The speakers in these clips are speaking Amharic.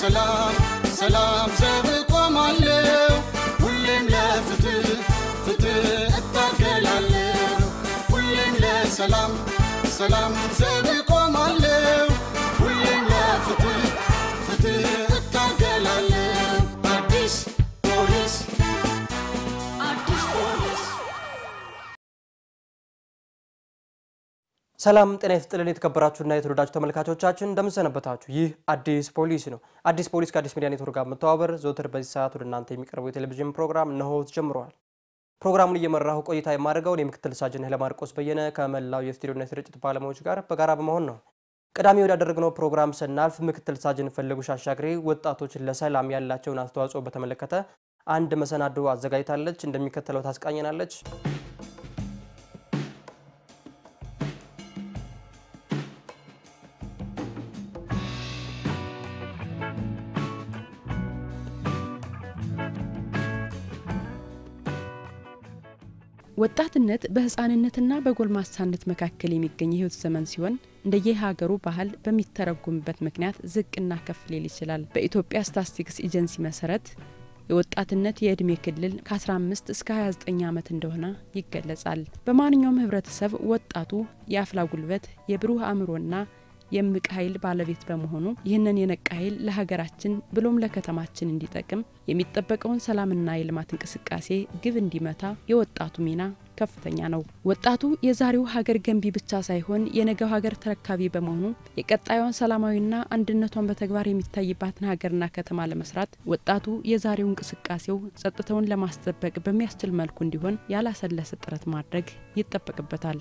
ለሰላም ሰላም ዘብ ቆማለሁ ሁሌም ለፍትህ ፍትህ እታገላለሁ ሁሌም ለሰላም ሰላም ዘብ ቆማለሁ ሁሌም ለፍትህ ፍትህ እታገላለሁ አዲስ ፖሊስ አዲስ ፖሊስ ሰላም ጤና ይስጥልን የተከበራችሁና የተወደዳችሁ ተመልካቾቻችን እንደምንሰነበታችሁ። ይህ አዲስ ፖሊስ ነው። አዲስ ፖሊስ ከአዲስ ሚዲያ ኔትወርክ ጋር መተባበር ዘውትር በዚህ ሰዓት ወደ እናንተ የሚቀርበው የቴሌቪዥን ፕሮግራም እነሆ ጀምረዋል። ፕሮግራሙን እየመራሁ ቆይታ የማደርገውን የምክትል ሳጅን ኃይለማርቆስ በየነ ከመላው የስቱዲዮና የስርጭት ባለሙያዎች ጋር በጋራ በመሆን ነው። ቀዳሚ ወዳደረግነው ፕሮግራም ስናልፍ ምክትል ሳጅን ፈለጉሽ አሻግሬ ወጣቶች ለሰላም ያላቸውን አስተዋጽኦ በተመለከተ አንድ መሰናዶ አዘጋጅታለች። እንደሚከተለው ታስቃኘናለች። ወጣትነት በህፃንነትና በጎልማሳነት መካከል የሚገኝ የህይወት ዘመን ሲሆን እንደየሀገሩ ባህል በሚተረጉምበት ምክንያት ዝቅና ከፍ ሊል ይችላል። በኢትዮጵያ ስታትስቲክስ ኤጀንሲ መሰረት የወጣትነት የእድሜ ክልል ከ15 እስከ 29 ዓመት እንደሆነ ይገለጻል። በማንኛውም ህብረተሰብ ወጣቱ የአፍላ ጉልበት፣ የብሩህ አእምሮና የእምቅ ኃይል ባለቤት በመሆኑ ይህንን የነቃ ኃይል ለሀገራችን ብሎም ለከተማችን እንዲጠቅም የሚጠበቀውን ሰላምና የልማት እንቅስቃሴ ግብ እንዲመታ የወጣቱ ሚና ከፍተኛ ነው። ወጣቱ የዛሬው ሀገር ገንቢ ብቻ ሳይሆን የነገው ሀገር ተረካቢ በመሆኑ የቀጣዩን ሰላማዊና አንድነቷን በተግባር የሚታይባትን ሀገርና ከተማ ለመስራት ወጣቱ የዛሬው እንቅስቃሴው ጸጥታውን ለማስጠበቅ በሚያስችል መልኩ እንዲሆን ያላሰለሰ ጥረት ማድረግ ይጠበቅበታል።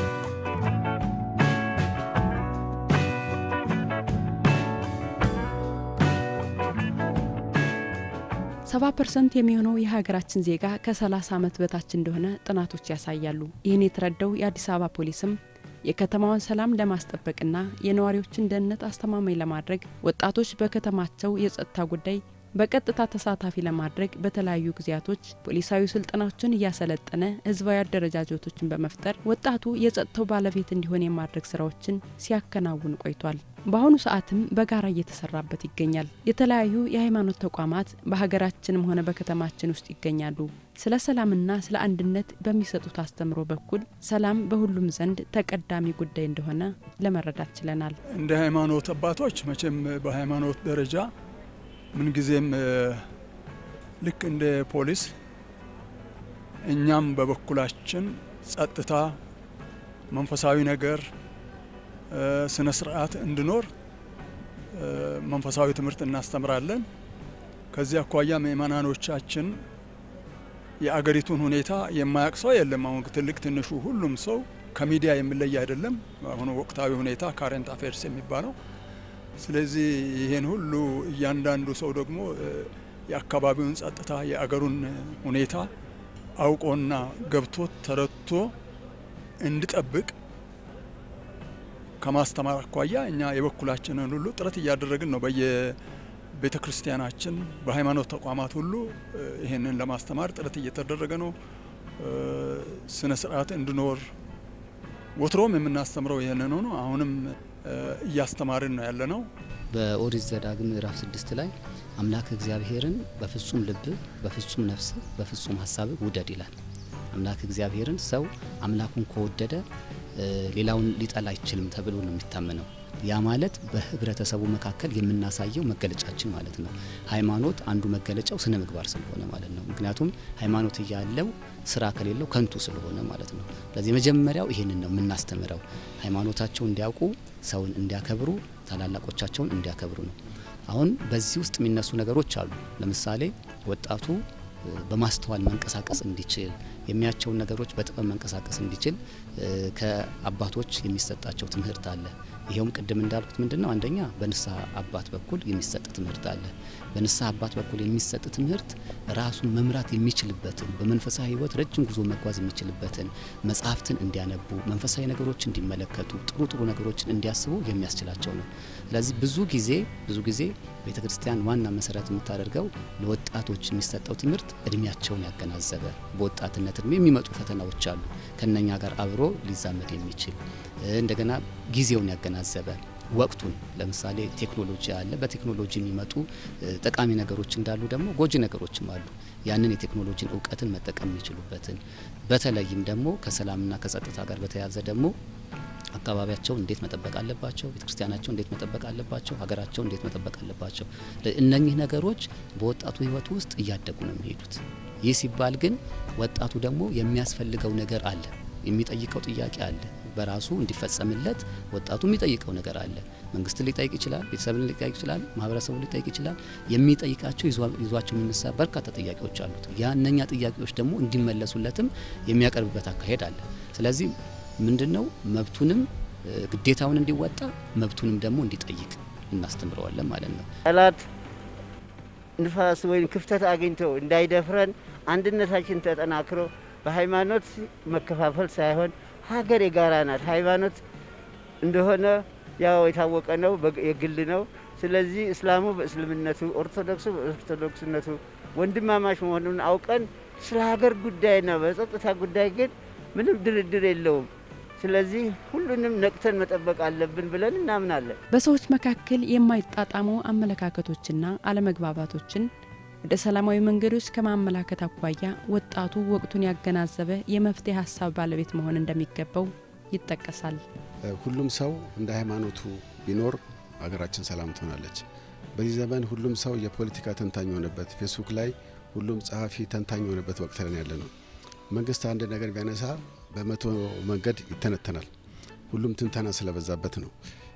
ሰባ ፐርሰንት የሚሆነው የሀገራችን ዜጋ ከ30 ዓመት በታች እንደሆነ ጥናቶች ያሳያሉ። ይህን የተረዳው የአዲስ አበባ ፖሊስም የከተማዋን ሰላም ለማስጠበቅና የነዋሪዎችን ደህንነት አስተማማኝ ለማድረግ ወጣቶች በከተማቸው የጸጥታ ጉዳይ በቀጥታ ተሳታፊ ለማድረግ በተለያዩ ጊዜያቶች ፖሊሳዊ ስልጠናዎችን እያሰለጠነ ህዝባዊ አደረጃጀቶችን በመፍጠር ወጣቱ የጸጥታው ባለቤት እንዲሆን የማድረግ ስራዎችን ሲያከናውን ቆይቷል። በአሁኑ ሰዓትም በጋራ እየተሰራበት ይገኛል። የተለያዩ የሃይማኖት ተቋማት በሀገራችንም ሆነ በከተማችን ውስጥ ይገኛሉ። ስለ ሰላምና ስለ አንድነት በሚሰጡት አስተምሮ በኩል ሰላም በሁሉም ዘንድ ተቀዳሚ ጉዳይ እንደሆነ ለመረዳት ችለናል። እንደ ሃይማኖት አባቶች መቼም በሃይማኖት ደረጃ ምንጊዜም ልክ እንደ ፖሊስ እኛም በበኩላችን ጸጥታ፣ መንፈሳዊ ነገር፣ ስነ ስርዓት እንዲኖር መንፈሳዊ ትምህርት እናስተምራለን። ከዚህ አኳያ ምእመናኖቻችን የአገሪቱን ሁኔታ የማያውቅ ሰው የለም። አሁን ትልቅ ትንሹ ሁሉም ሰው ከሚዲያ የሚለይ አይደለም። አሁኑ ወቅታዊ ሁኔታ ካረንት አፌርስ የሚባለው ስለዚህ ይህን ሁሉ እያንዳንዱ ሰው ደግሞ የአካባቢውን ጸጥታ የአገሩን ሁኔታ አውቆና ገብቶት ተረድቶ እንዲጠብቅ ከማስተማር አኳያ እኛ የበኩላችንን ሁሉ ጥረት እያደረግን ነው። በየቤተ ክርስቲያናችን በሃይማኖት ተቋማት ሁሉ ይህንን ለማስተማር ጥረት እየተደረገ ነው። ስነ ስርዓት እንዲኖር ወትሮም የምናስተምረው ይህንን ነው። አሁንም እያስተማርን ነው ያለ ነው። በኦሪት ዘዳግም ምዕራፍ ስድስት ላይ አምላክ እግዚአብሔርን በፍጹም ልብ፣ በፍጹም ነፍስ፣ በፍጹም ሀሳብ ውደድ ይላል። አምላክ እግዚአብሔርን ሰው አምላኩን ከወደደ ሌላውን ሊጠላ አይችልም ተብሎ ነው የሚታመነው። ያ ማለት በህብረተሰቡ መካከል የምናሳየው መገለጫችን ማለት ነው። ሃይማኖት አንዱ መገለጫው ስነ ምግባር ስለሆነ ማለት ነው። ምክንያቱም ሃይማኖት እያለው ስራ ከሌለው ከንቱ ስለሆነ ማለት ነው። ስለዚህ መጀመሪያው ይሄንን ነው የምናስተምረው። ሃይማኖታቸውን እንዲያውቁ፣ ሰውን እንዲያከብሩ፣ ታላላቆቻቸውን እንዲያከብሩ ነው። አሁን በዚህ ውስጥ የሚነሱ ነገሮች አሉ። ለምሳሌ ወጣቱ በማስተዋል መንቀሳቀስ እንዲችል የሚያቸውን ነገሮች በጥበብ መንቀሳቀስ እንዲችል ከአባቶች የሚሰጣቸው ትምህርት አለ። ይኸውም ቅድም እንዳልኩት ምንድን ነው? አንደኛ በንስሐ አባት በኩል የሚሰጥ ትምህርት አለ። በንስሐ አባት በኩል የሚሰጥ ትምህርት ራሱን መምራት የሚችልበትን በመንፈሳዊ ሕይወት ረጅም ጉዞ መጓዝ የሚችልበትን መጽሐፍትን እንዲያነቡ፣ መንፈሳዊ ነገሮች እንዲመለከቱ፣ ጥሩ ጥሩ ነገሮችን እንዲያስቡ የሚያስችላቸው ነው። ስለዚህ ብዙ ጊዜ ብዙ ጊዜ ቤተ ክርስቲያን ዋና መሰረት የምታደርገው ለወጣቶች የሚሰጠው ትምህርት እድሜያቸውን ያገናዘበ በወጣትነት እድሜ የሚመጡ ፈተናዎች አሉ ከነኛ ጋር አብሮ ሊዛመድ የሚችል እንደገና ጊዜውን ያገናዘበ ወቅቱን ለምሳሌ ቴክኖሎጂ አለ። በቴክኖሎጂ የሚመጡ ጠቃሚ ነገሮች እንዳሉ ደግሞ ጎጂ ነገሮችም አሉ። ያንን የቴክኖሎጂን እውቀትን መጠቀም የሚችሉበትን በተለይም ደግሞ ከሰላምና ከጸጥታ ጋር በተያያዘ ደግሞ አካባቢያቸውን እንዴት መጠበቅ አለባቸው፣ ቤተክርስቲያናቸው እንዴት መጠበቅ አለባቸው፣ ሀገራቸው እንዴት መጠበቅ አለባቸው። እነኚህ ነገሮች በወጣቱ ሕይወት ውስጥ እያደጉ ነው የሚሄዱት። ይህ ሲባል ግን ወጣቱ ደግሞ የሚያስፈልገው ነገር አለ፣ የሚጠይቀው ጥያቄ አለ። በራሱ እንዲፈጸምለት ወጣቱ የሚጠይቀው ነገር አለ። መንግስትን ሊጠይቅ ይችላል፣ ቤተሰብን ሊጠይቅ ይችላል፣ ማህበረሰቡን ሊጠይቅ ይችላል። የሚጠይቃቸው ይዟቸው የሚነሳ በርካታ ጥያቄዎች አሉት። ያ እነኛ ጥያቄዎች ደግሞ እንዲመለሱለትም የሚያቀርብበት አካሄድ አለ። ስለዚህ ምንድን ነው መብቱንም ግዴታውን እንዲወጣ መብቱንም ደግሞ እንዲጠይቅ እናስተምረዋለን ማለት ነው። ጠላት ንፋስ ወይም ክፍተት አግኝቶ እንዳይደፍረን አንድነታችን ተጠናክሮ በሃይማኖት መከፋፈል ሳይሆን ሀገር የጋራ ናት። ሃይማኖት እንደሆነ ያው የታወቀ ነው፣ የግል ነው። ስለዚህ እስላሙ በእስልምነቱ፣ ኦርቶዶክሱ በኦርቶዶክስነቱ ወንድማማች መሆኑን አውቀን ስለ ሀገር ጉዳይና በጸጥታ ጉዳይ ግን ምንም ድርድር የለውም። ስለዚህ ሁሉንም ነቅተን መጠበቅ አለብን ብለን እናምናለን። በሰዎች መካከል የማይጣጣሙ አመለካከቶችና አለመግባባቶችን ወደ ሰላማዊ መንገዶች ከማመላከት አኳያ ወጣቱ ወቅቱን ያገናዘበ የመፍትሄ ሀሳብ ባለቤት መሆን እንደሚገባው ይጠቀሳል። ሁሉም ሰው እንደ ሃይማኖቱ ቢኖር ሀገራችን ሰላም ትሆናለች። በዚህ ዘመን ሁሉም ሰው የፖለቲካ ተንታኝ የሆነበት፣ ፌስቡክ ላይ ሁሉም ጸሐፊ ተንታኝ የሆነበት ወቅት ላይ ያለ ነው። መንግስት አንድ ነገር ቢያነሳ በመቶ መንገድ ይተነተናል። ሁሉም ትንተና ስለበዛበት ነው።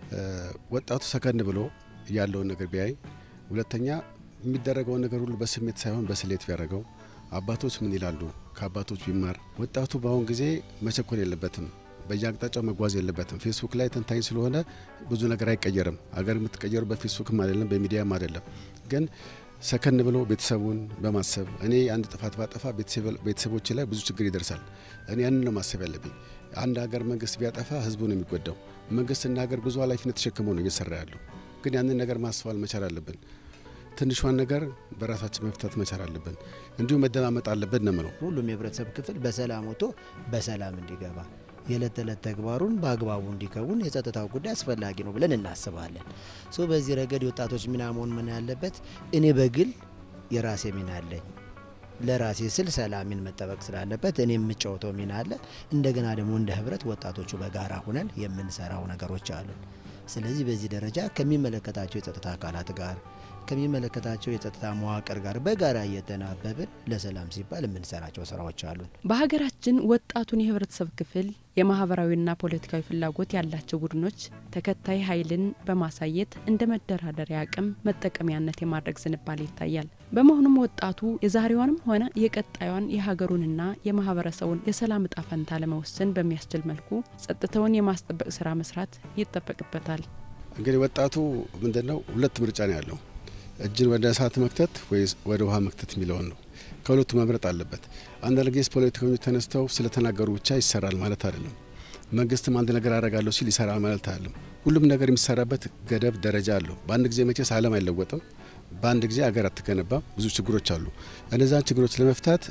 ወጣቱ ሰከን ብሎ ያለውን ነገር ቢያይ፣ ሁለተኛ የሚደረገውን ነገር ሁሉ በስሜት ሳይሆን በስሌት ቢያደርገው፣ አባቶች ምን ይላሉ ከአባቶች ቢማር። ወጣቱ በአሁን ጊዜ መቸኮል የለበትም፣ በየአቅጣጫው መጓዝ የለበትም። ፌስቡክ ላይ ተንታኝ ስለሆነ ብዙ ነገር አይቀየርም። አገር የምትቀየሩ በፌስቡክም አይደለም በሚዲያም አይደለም ግን ሰከን ብሎ ቤተሰቡን በማሰብ እኔ አንድ ጥፋት ባጠፋ ቤተሰቦች ላይ ብዙ ችግር ይደርሳል። እኔ ያንን ነው ማሰብ ያለብኝ። አንድ ሀገር መንግስት ቢያጠፋ ህዝቡ ነው የሚጎዳው። መንግስትና ሀገር ብዙ ኃላፊነት ተሸክመው ነው እየሰራ ያለው። ግን ያንን ነገር ማስተዋል መቻል አለብን። ትንሿን ነገር በራሳችን መፍታት መቻል አለብን። እንዲሁም መደማመጥ አለብን ነው የምለው። ሁሉም የህብረተሰብ ክፍል በሰላም ወጥቶ በሰላም እንዲገባ የዕለት ተዕለት ተግባሩን በአግባቡ እንዲከውን የጸጥታው ጉዳይ አስፈላጊ ነው ብለን እናስባለን። ሶ በዚህ ረገድ የወጣቶች ሚና መሆን ምን ያለበት እኔ በግል የራሴ ሚና አለኝ። ለራሴ ስል ሰላሜን መጠበቅ ስላለበት እኔ የምጫወተው ሚና አለ። እንደገና ደግሞ እንደ ህብረት ወጣቶቹ በጋራ ሁነን የምንሰራው ነገሮች አሉን። ስለዚህ በዚህ ደረጃ ከሚመለከታቸው የጸጥታ አካላት ጋር ከሚመለከታቸው የጸጥታ መዋቅር ጋር በጋራ እየተናበብን ለሰላም ሲባል የምንሰራቸው ስራዎች አሉን። በሀገራችን ወጣቱን የህብረተሰብ ክፍል የማህበራዊና ፖለቲካዊ ፍላጎት ያላቸው ቡድኖች ተከታይ ኃይልን በማሳየት እንደ መደራደሪያ አቅም መጠቀሚያነት የማድረግ ዝንባሌ ይታያል። በመሆኑም ወጣቱ የዛሬዋንም ሆነ የቀጣዩን የሀገሩንና የማህበረሰቡን የሰላም እጣ ፈንታ ለመወሰን በሚያስችል መልኩ ጸጥታውን የማስጠበቅ ስራ መስራት ይጠበቅበታል። እንግዲህ ወጣቱ ምንድን ነው ሁለት ምርጫ ነው ያለው እጅን ወደ እሳት መክተት ወይስ ወደ ውሃ መክተት የሚለውን ነው። ከሁለቱ መምረጥ አለበት። አንዳንድ ጊዜ ፖለቲከኞች ተነስተው ስለተናገሩ ብቻ ይሰራል ማለት አይደለም። መንግስትም አንድ ነገር አደርጋለሁ ሲል ይሰራል ማለት አይደለም። ሁሉም ነገር የሚሰራበት ገደብ ደረጃ አለው። በአንድ ጊዜ መቼስ ዓለም አይለወጥም። በአንድ ጊዜ ሀገር አትገነባም። ብዙ ችግሮች አሉ። እነዛን ችግሮች ለመፍታት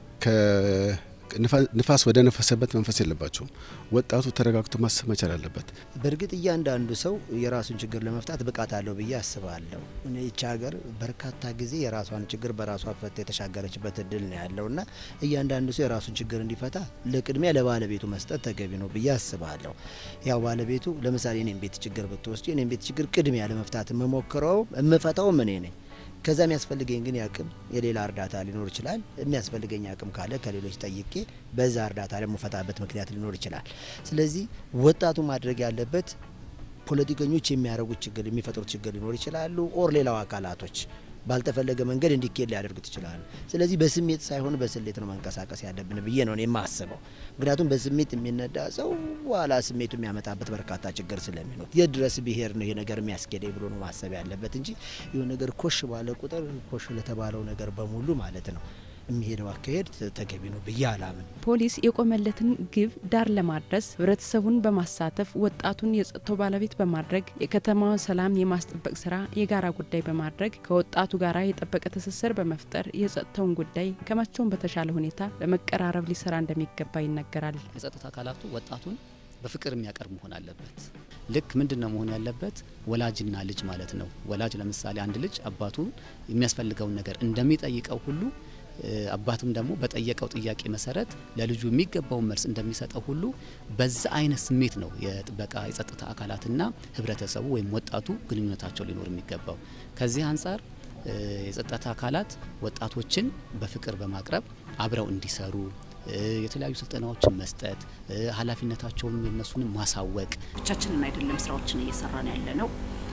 ንፋስ ወደ ነፈሰበት መንፈስ የለባቸውም። ወጣቱ ተረጋግቶ ማሰብ መቻል አለበት። በእርግጥ እያንዳንዱ ሰው የራሱን ችግር ለመፍታት ብቃት አለው ብዬ አስባለሁ። ይቺ ሀገር በርካታ ጊዜ የራሷን ችግር በራሷ ፈታ የተሻገረችበት እድል ነው ያለው እና እያንዳንዱ ሰው የራሱን ችግር እንዲፈታ ለቅድሚያ ለባለቤቱ መስጠት ተገቢ ነው ብዬ አስባለሁ። ያው ባለቤቱ ለምሳሌ እኔም ቤት ችግር ብትወስጂ እኔም ቤት ችግር ቅድሚያ ለመፍታት የምሞክረው የምፈታውም እኔ ነኝ። ከዛ የሚያስፈልገኝ ግን ያቅም የሌላ እርዳታ ሊኖር ይችላል። የሚያስፈልገኝ አቅም ካለ ከሌሎች ጠይቄ በዛ እርዳታ ደግሞ ፈታበት ምክንያት ሊኖር ይችላል። ስለዚህ ወጣቱ ማድረግ ያለበት ፖለቲከኞች የሚያደርጉት ችግር የሚፈጥሩት ችግር ሊኖር ይችላሉ። ኦር ሌላው አካላቶች ባልተፈለገ መንገድ እንዲኬድ ሊያደርጉት ይችላሉ። ስለዚህ በስሜት ሳይሆን በስሌት ነው መንቀሳቀስ ያለብን ብዬ ነው የማስበው። ምክንያቱም በስሜት የሚነዳ ሰው በኋላ ስሜቱ የሚያመጣበት በርካታ ችግር ስለሚኖር የት ድረስ ብሄር ነው ይሄ ነገር የሚያስኬደኝ ብሎ ነው ማሰብ ያለበት እንጂ ይሁን ነገር ኮሽ ባለ ቁጥር ኮሽ ለተባለው ነገር በሙሉ ማለት ነው የሚሄደው አካሄድ ተገቢ ነው ብዬ አላምን። ፖሊስ የቆመለትን ግብ ዳር ለማድረስ ህብረተሰቡን በማሳተፍ ወጣቱን የጸጥታው ባለቤት በማድረግ የከተማውን ሰላም የማስጠበቅ ስራ የጋራ ጉዳይ በማድረግ ከወጣቱ ጋር የጠበቀ ትስስር በመፍጠር የጸጥታውን ጉዳይ ከመቼውም በተሻለ ሁኔታ በመቀራረብ ሊሰራ እንደሚገባ ይነገራል። የጸጥታ አካላቱ ወጣቱን በፍቅር የሚያቀርብ መሆን አለበት። ልክ ምንድን ነው መሆን ያለበት? ወላጅና ልጅ ማለት ነው። ወላጅ ለምሳሌ አንድ ልጅ አባቱ የሚያስፈልገውን ነገር እንደሚጠይቀው ሁሉ አባቱም ደግሞ በጠየቀው ጥያቄ መሰረት ለልጁ የሚገባውን መልስ እንደሚሰጠው ሁሉ በዛ አይነት ስሜት ነው የጥበቃ የጸጥታ አካላትና ህብረተሰቡ ወይም ወጣቱ ግንኙነታቸው ሊኖር የሚገባው። ከዚህ አንጻር የጸጥታ አካላት ወጣቶችን በፍቅር በማቅረብ አብረው እንዲሰሩ የተለያዩ ስልጠናዎችን መስጠት፣ ኃላፊነታቸውን የነሱንም ማሳወቅ ብቻችንን አይደለም ስራዎችን እየሰራን ያለ ነው።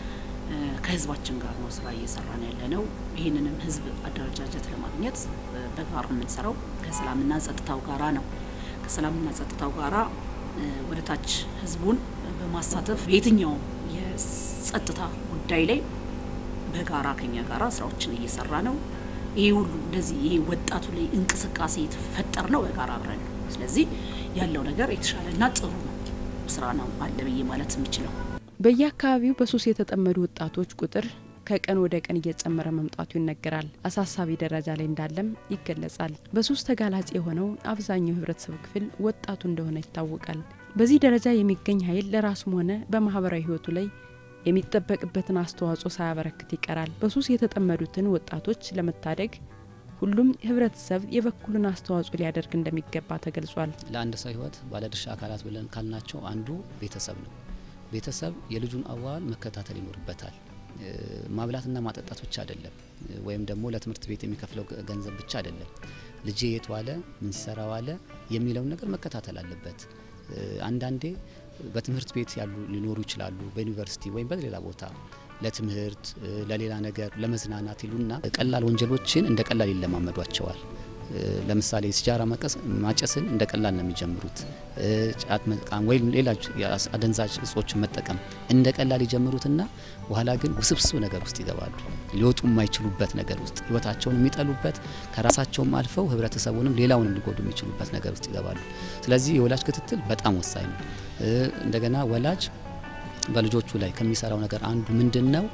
ከህዝባችን ጋር ነው ስራ እየሰራን ያለ ነው። ይህንንም ህዝብ አደረጃጀት ለማግኘት በጋራ የምንሰራው ከሰላምና ጸጥታው ጋራ ነው። ከሰላምና ጸጥታው ጋራ ወደ ታች ህዝቡን በማሳተፍ በየትኛውም የጸጥታ ጉዳይ ላይ በጋራ ከኛ ጋራ ስራዎችን እየሰራ ነው። ይሄ ሁሉ እንደዚህ ይሄ ወጣቱ ላይ እንቅስቃሴ የተፈጠር ነው በጋራ አብረን ነው። ስለዚህ ያለው ነገር የተሻለና ጥሩ ነው ስራ ነው አለ ብዬ ማለት የምችለው። በየአካባቢው በሱስ የተጠመዱ ወጣቶች ቁጥር ከቀን ወደ ቀን እየጨመረ መምጣቱ ይነገራል። አሳሳቢ ደረጃ ላይ እንዳለም ይገለጻል። በሱስ ተጋላጭ የሆነው አብዛኛው የህብረተሰብ ክፍል ወጣቱ እንደሆነ ይታወቃል። በዚህ ደረጃ የሚገኝ ኃይል ለራሱም ሆነ በማህበራዊ ህይወቱ ላይ የሚጠበቅበትን አስተዋጽኦ ሳያበረክት ይቀራል። በሱስ የተጠመዱትን ወጣቶች ለመታደግ ሁሉም ህብረተሰብ የበኩሉን አስተዋጽኦ ሊያደርግ እንደሚገባ ተገልጿል። ለአንድ ሰው ህይወት ባለድርሻ አካላት ብለን ካልናቸው አንዱ ቤተሰብ ነው። ቤተሰብ የልጁን አዋዋል መከታተል ይኖርበታል። ማብላትና ማጠጣት ብቻ አይደለም፣ ወይም ደግሞ ለትምህርት ቤት የሚከፍለው ገንዘብ ብቻ አይደለም። ልጄ የት ዋለ፣ ምን ሲሰራ ዋለ የሚለውን ነገር መከታተል አለበት። አንዳንዴ በትምህርት ቤት ያሉ ሊኖሩ ይችላሉ፣ በዩኒቨርሲቲ ወይም በሌላ ቦታ ለትምህርት ለሌላ ነገር ለመዝናናት ይሉና ቀላል ወንጀሎችን እንደ ቀላል ይለማመዷቸዋል። ለምሳሌ ሲጃራ ማጨስን እንደ ቀላል ነው የሚጀምሩት። ጫት መቃም ወይም ሌላ አደንዛዥ እጾችን መጠቀም እንደ ቀላል ይጀምሩትና በኋላ ግን ውስብስብ ነገር ውስጥ ይገባሉ። ሊወጡ የማይችሉበት ነገር ውስጥ ህይወታቸውን የሚጠሉበት ከራሳቸውም አልፈው ህብረተሰቡንም ሌላውንም ሊጎዱ የሚችሉበት ነገር ውስጥ ይገባሉ። ስለዚህ የወላጅ ክትትል በጣም ወሳኝ ነው። እንደገና ወላጅ በልጆቹ ላይ ከሚሰራው ነገር አንዱ ምንድን ነው?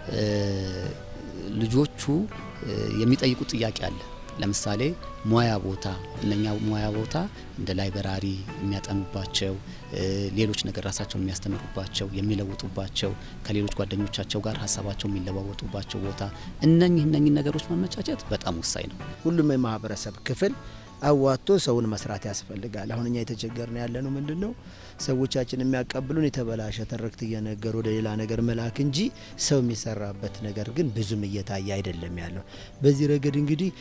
ልጆቹ የሚጠይቁት ጥያቄ አለ። ለምሳሌ ሙያ ቦታ እነኛ ሙያ ቦታ እንደ ላይበራሪ የሚያጠኑባቸው ሌሎች ነገር ራሳቸውን የሚያስተምሩባቸው የሚለውጡባቸው ከሌሎች ጓደኞቻቸው ጋር ሀሳባቸው የሚለዋወጡባቸው ቦታ እነኚህ እነኚህ ነገሮች ማመቻቸት በጣም ወሳኝ ነው። ሁሉም የማህበረሰብ ክፍል አዋጥቶ ሰውን መስራት ያስፈልጋል። አሁን እኛ የተቸገርን ያለ ነው ምንድን ነው ሰዎቻችን የሚያቀብሉን የተበላሸ ትርክት እየነገሩ ወደ ሌላ ነገር መላክ እንጂ ሰው የሚሰራበት ነገር ግን ብዙም እየታየ አይደለም ያለው። በዚህ ረገድ እንግዲህ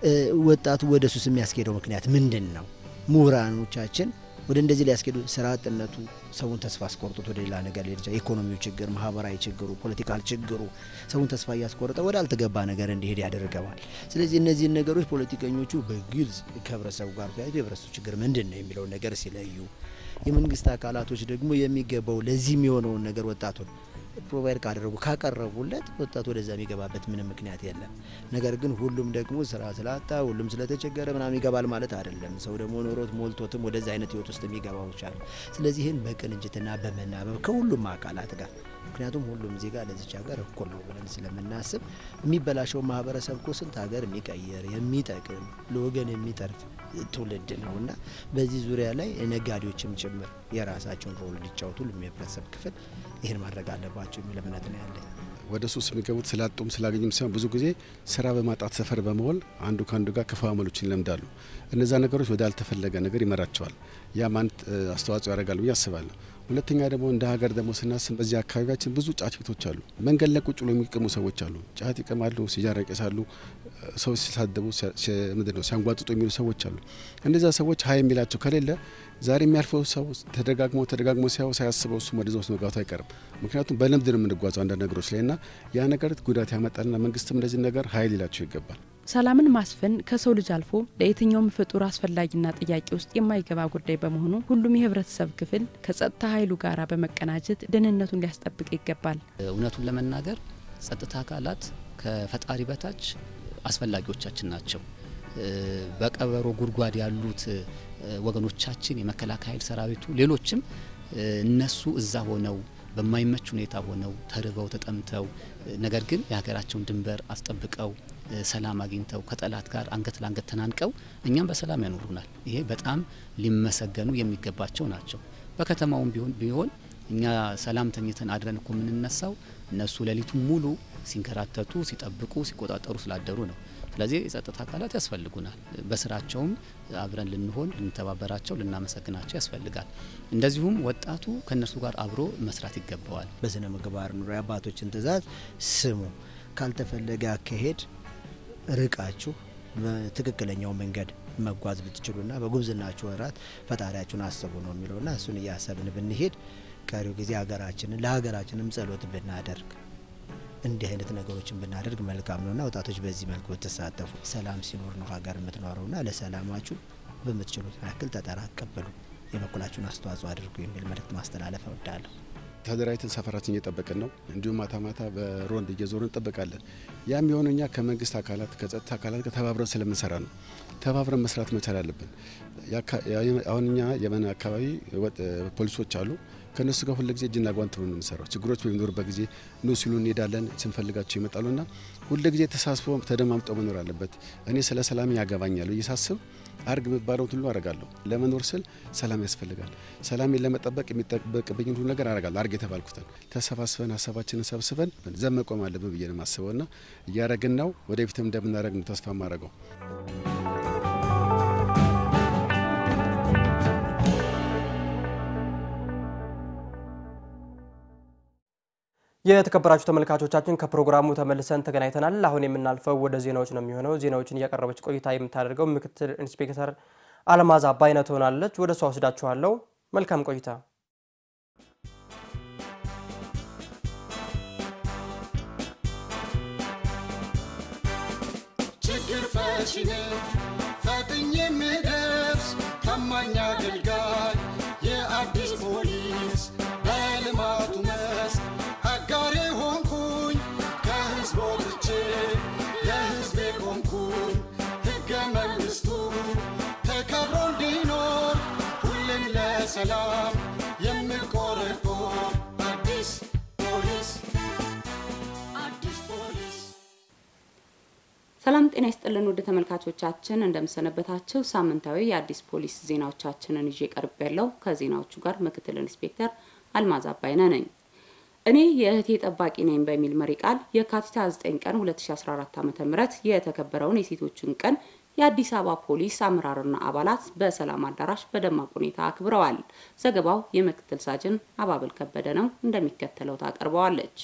ወጣቱ ወደ ሱስ የሚያስኬደው ምክንያት ምንድን ነው? ምሁራኖቻችን ወደ እንደዚህ ሊያስኬዱ ስራ አጥነቱ ሰውን ተስፋ አስቆርጦት ወደ ሌላ ነገር ሊሄድ ይችላል። ኢኮኖሚው ችግር፣ ማህበራዊ ችግሩ፣ ፖለቲካል ችግሩ ሰውን ተስፋ እያስቆረጠ ወደ አልተገባ ነገር እንዲሄድ ያደርገዋል። ስለዚህ እነዚህን ነገሮች ፖለቲከኞቹ በግልጽ ከህብረተሰቡ ጋር ተያይዞ የህብረተሰቡ ችግር ምንድን ነው የሚለውን ነገር ሲለዩ፣ የመንግስት አካላቶች ደግሞ የሚገባው ለዚህ የሚሆነውን ነገር ወጣቱን ፕሮቫይድ ካደረጉ ካቀረቡለት ወጣቱ ወደዛ የሚገባበት ምንም ምክንያት የለም። ነገር ግን ሁሉም ደግሞ ስራ ስላጣ ሁሉም ስለተቸገረ ምናምን ይገባል ማለት አይደለም። ሰው ደግሞ ኖሮት ሞልቶትም ወደዛ አይነት ህይወት ውስጥ የሚገባው ይቻል። ስለዚህ ይህን በቅንጅትና በመናበብ ከሁሉም አካላት ጋር ምክንያቱም ሁሉም ዜጋ ለዚች ሀገር እኩል ነው ብለን ስለምናስብ የሚበላሸው ማህበረሰብ እኮ ስንት ሀገር የሚቀይር የሚጠቅም ለወገን የሚተርፍ ትውልድ ነው እና በዚህ ዙሪያ ላይ ነጋዴዎችም ጭምር የራሳቸውን ሮል እንዲጫወቱ ሁሉም የህብረተሰብ ክፍል ይህን ማድረግ አለባቸው የሚል እምነት ነው ያለኝ። ወደ ሱስ የሚገቡት ስላጡም ስላገኙም ሳይሆን ብዙ ጊዜ ስራ በማጣት ሰፈር በመሆን አንዱ ከአንዱ ጋር ክፉ አመሎችን ይለምዳሉ። እነዛ ነገሮች ወደ አልተፈለገ ነገር ይመራቸዋል። ያም አንድ አስተዋጽኦ ያደርጋል ብዬ አስባለሁ። ሁለተኛ ደግሞ እንደ ሀገር ደግሞ ስናስብ በዚህ አካባቢያችን ብዙ ጫት ቤቶች አሉ። መንገድ ላይ ቁጭ ብሎ የሚቅሙ ሰዎች አሉ። ጫት ይቅማሉ፣ ሲጃራ ይቀሳሉ፣ ሰው ሲሳደቡ ምንድን ነው ሲያንጓጥጡ የሚሉ ሰዎች አሉ። እነዚያ ሰዎች ሀይ የሚላቸው ከሌለ ዛሬ የሚያልፈው ሰው ተደጋግሞ ተደጋግሞ ሲያው ሳያስበው እሱም ወደዛ ውስጥ መግባቱ አይቀርም። ምክንያቱም በልምድ ነው የምንጓዘው አንዳንድ ነገሮች ላይ እና ያ ነገር ጉዳት ያመጣልና መንግስትም እንደዚህ ነገር ሀይል ይላቸው ይገባል። ሰላምን ማስፈን ከሰው ልጅ አልፎ ለየትኛውም ፍጡር አስፈላጊና ጥያቄ ውስጥ የማይገባ ጉዳይ በመሆኑ ሁሉም የህብረተሰብ ክፍል ከጸጥታ ኃይሉ ጋር በመቀናጀት ደህንነቱን ሊያስጠብቅ ይገባል። እውነቱን ለመናገር ጸጥታ አካላት ከፈጣሪ በታች አስፈላጊዎቻችን ናቸው። በቀበሮ ጉድጓድ ያሉት ወገኖቻችን የመከላከያ ኃይል ሰራዊቱ፣ ሌሎችም እነሱ እዛ ሆነው በማይመች ሁኔታ ሆነው ተርበው ተጠምተው ነገር ግን የሀገራቸውን ድንበር አስጠብቀው ሰላም አግኝተው ከጠላት ጋር አንገት ለአንገት ተናንቀው እኛም በሰላም ያኖሩናል። ይሄ በጣም ሊመሰገኑ የሚገባቸው ናቸው። በከተማውም ቢሆን ቢሆን እኛ ሰላም ተኝተን አድረን እኮ የምንነሳው እነሱ ሌሊቱን ሙሉ ሲንከራተቱ፣ ሲጠብቁ፣ ሲቆጣጠሩ ስላደሩ ነው። ስለዚህ የጸጥታ አካላት ያስፈልጉናል። በስራቸውም አብረን ልንሆን፣ ልንተባበራቸው፣ ልናመሰግናቸው ያስፈልጋል። እንደዚሁም ወጣቱ ከእነርሱ ጋር አብሮ መስራት ይገባዋል። በስነ ምግባር ኑሮ የአባቶችን ትእዛዝ ስሙ። ካልተፈለገ አካሄድ ርቃችሁ በትክክለኛው መንገድ መጓዝ ብትችሉና በጉብዝናችሁ ወራት ፈጣሪያችሁን አስቡ ነው የሚለውና እሱን እያሰብን ብንሄድ ቀሪው ጊዜ ሀገራችንን ለሀገራችንም ጸሎት ብናደርግ እንዲህ አይነት ነገሮችን ብናደርግ መልካም ነውና ወጣቶች በዚህ መልኩ ብትሳተፉ ሰላም ሲኖር ነው ሀገር የምትኖረውና ለሰላማችሁ በምትችሉት ያክል ተጠራቀበሉ የበኩላችሁን አስተዋጽኦ አድርጉ የሚል መልእክት ማስተላለፍ እወዳለሁ። ተደራጅተን ሰፈራችን እየጠበቅን ነው። እንዲሁም ማታ ማታ በሮንድ እየዞርን እንጠብቃለን። ያም የሆነ እኛ ከመንግስት አካላት ከጸጥታ አካላት ጋር ተባብረን ስለምንሰራ ነው። ተባብረን መስራት መቻል አለብን። አሁን እኛ የመን አካባቢ ፖሊሶች አሉ። ከእነሱ ጋር ሁልጊዜ እጅና ጓንት ነው የምንሰራው። ችግሮች በሚኖሩበት ጊዜ ኑ ሲሉ እንሄዳለን፣ ስንፈልጋቸው ይመጣሉና ሁልጊዜ ተሳስቦ ተደማምጠው መኖር አለበት። እኔ ስለ ሰላም ያገባኛል ብዬ ሳስብ አርግ የሚባለውን ሁሉ አረጋለሁ። ለመኖር ስል ሰላም ያስፈልጋል። ሰላሜን ለመጠበቅ የሚጠበቅብኝ ሁሉ ነገር አረጋለሁ። አርግ የተባልኩትን ተሰባስበን ሀሳባችንን ሰብስበን ዘብ መቆም አለብን ብዬ ነው የማስበው ና እያረግን ነው። ወደፊትም እንደምናደረግ ነው ተስፋ ማድረገው። የተከበራችሁ ተመልካቾቻችን ከፕሮግራሙ ተመልሰን ተገናኝተናል። አሁን የምናልፈው ወደ ዜናዎች ነው የሚሆነው። ዜናዎችን እያቀረበች ቆይታ የምታደርገው ምክትል ኢንስፔክተር አልማዝ አባይነህ ትሆናለች። ወደ እሷ ወስዳችኋለሁ። መልካም ቆይታ። ችግር ፈቺ ነኝ ፈጥኜ የምደርስ ታማኝ አገልጋይ የአዲስ ፖሊስ በልማቱ መስክ አጋሬ ሆንኩኝ ከህዝብ ወጥቼ ለህዝቤ ቆምኩኝ ሕገ መንግሥቱ ተከብሮ እንዲኖር ሁሌም ለሰላም የምቆረቆር አዲስ ፖሊስ አዲስ ፖሊስ ሰላም ጤና ይስጥልን ውድ ተመልካቾቻችን እንደምሰነበታቸው ሳምንታዊ የአዲስ ፖሊስ ዜናዎቻችንን ይዤ ቀርብ ያለው ከዜናዎቹ ጋር ምክትል ኢንስፔክተር አልማዝ አባይነህ ነኝ። እኔ የእህቴ ጠባቂ ነኝ በሚል መሪ ቃል የካቲት 29 ቀን 2014 ዓ.ም የተከበረውን የሴቶችን ቀን የአዲስ አበባ ፖሊስ አመራርና አባላት በሰላም አዳራሽ በደማቅ ሁኔታ አክብረዋል። ዘገባው የምክትል ሳጅን አባብል ከበደ ነው፣ እንደሚከተለው ታቀርበዋለች።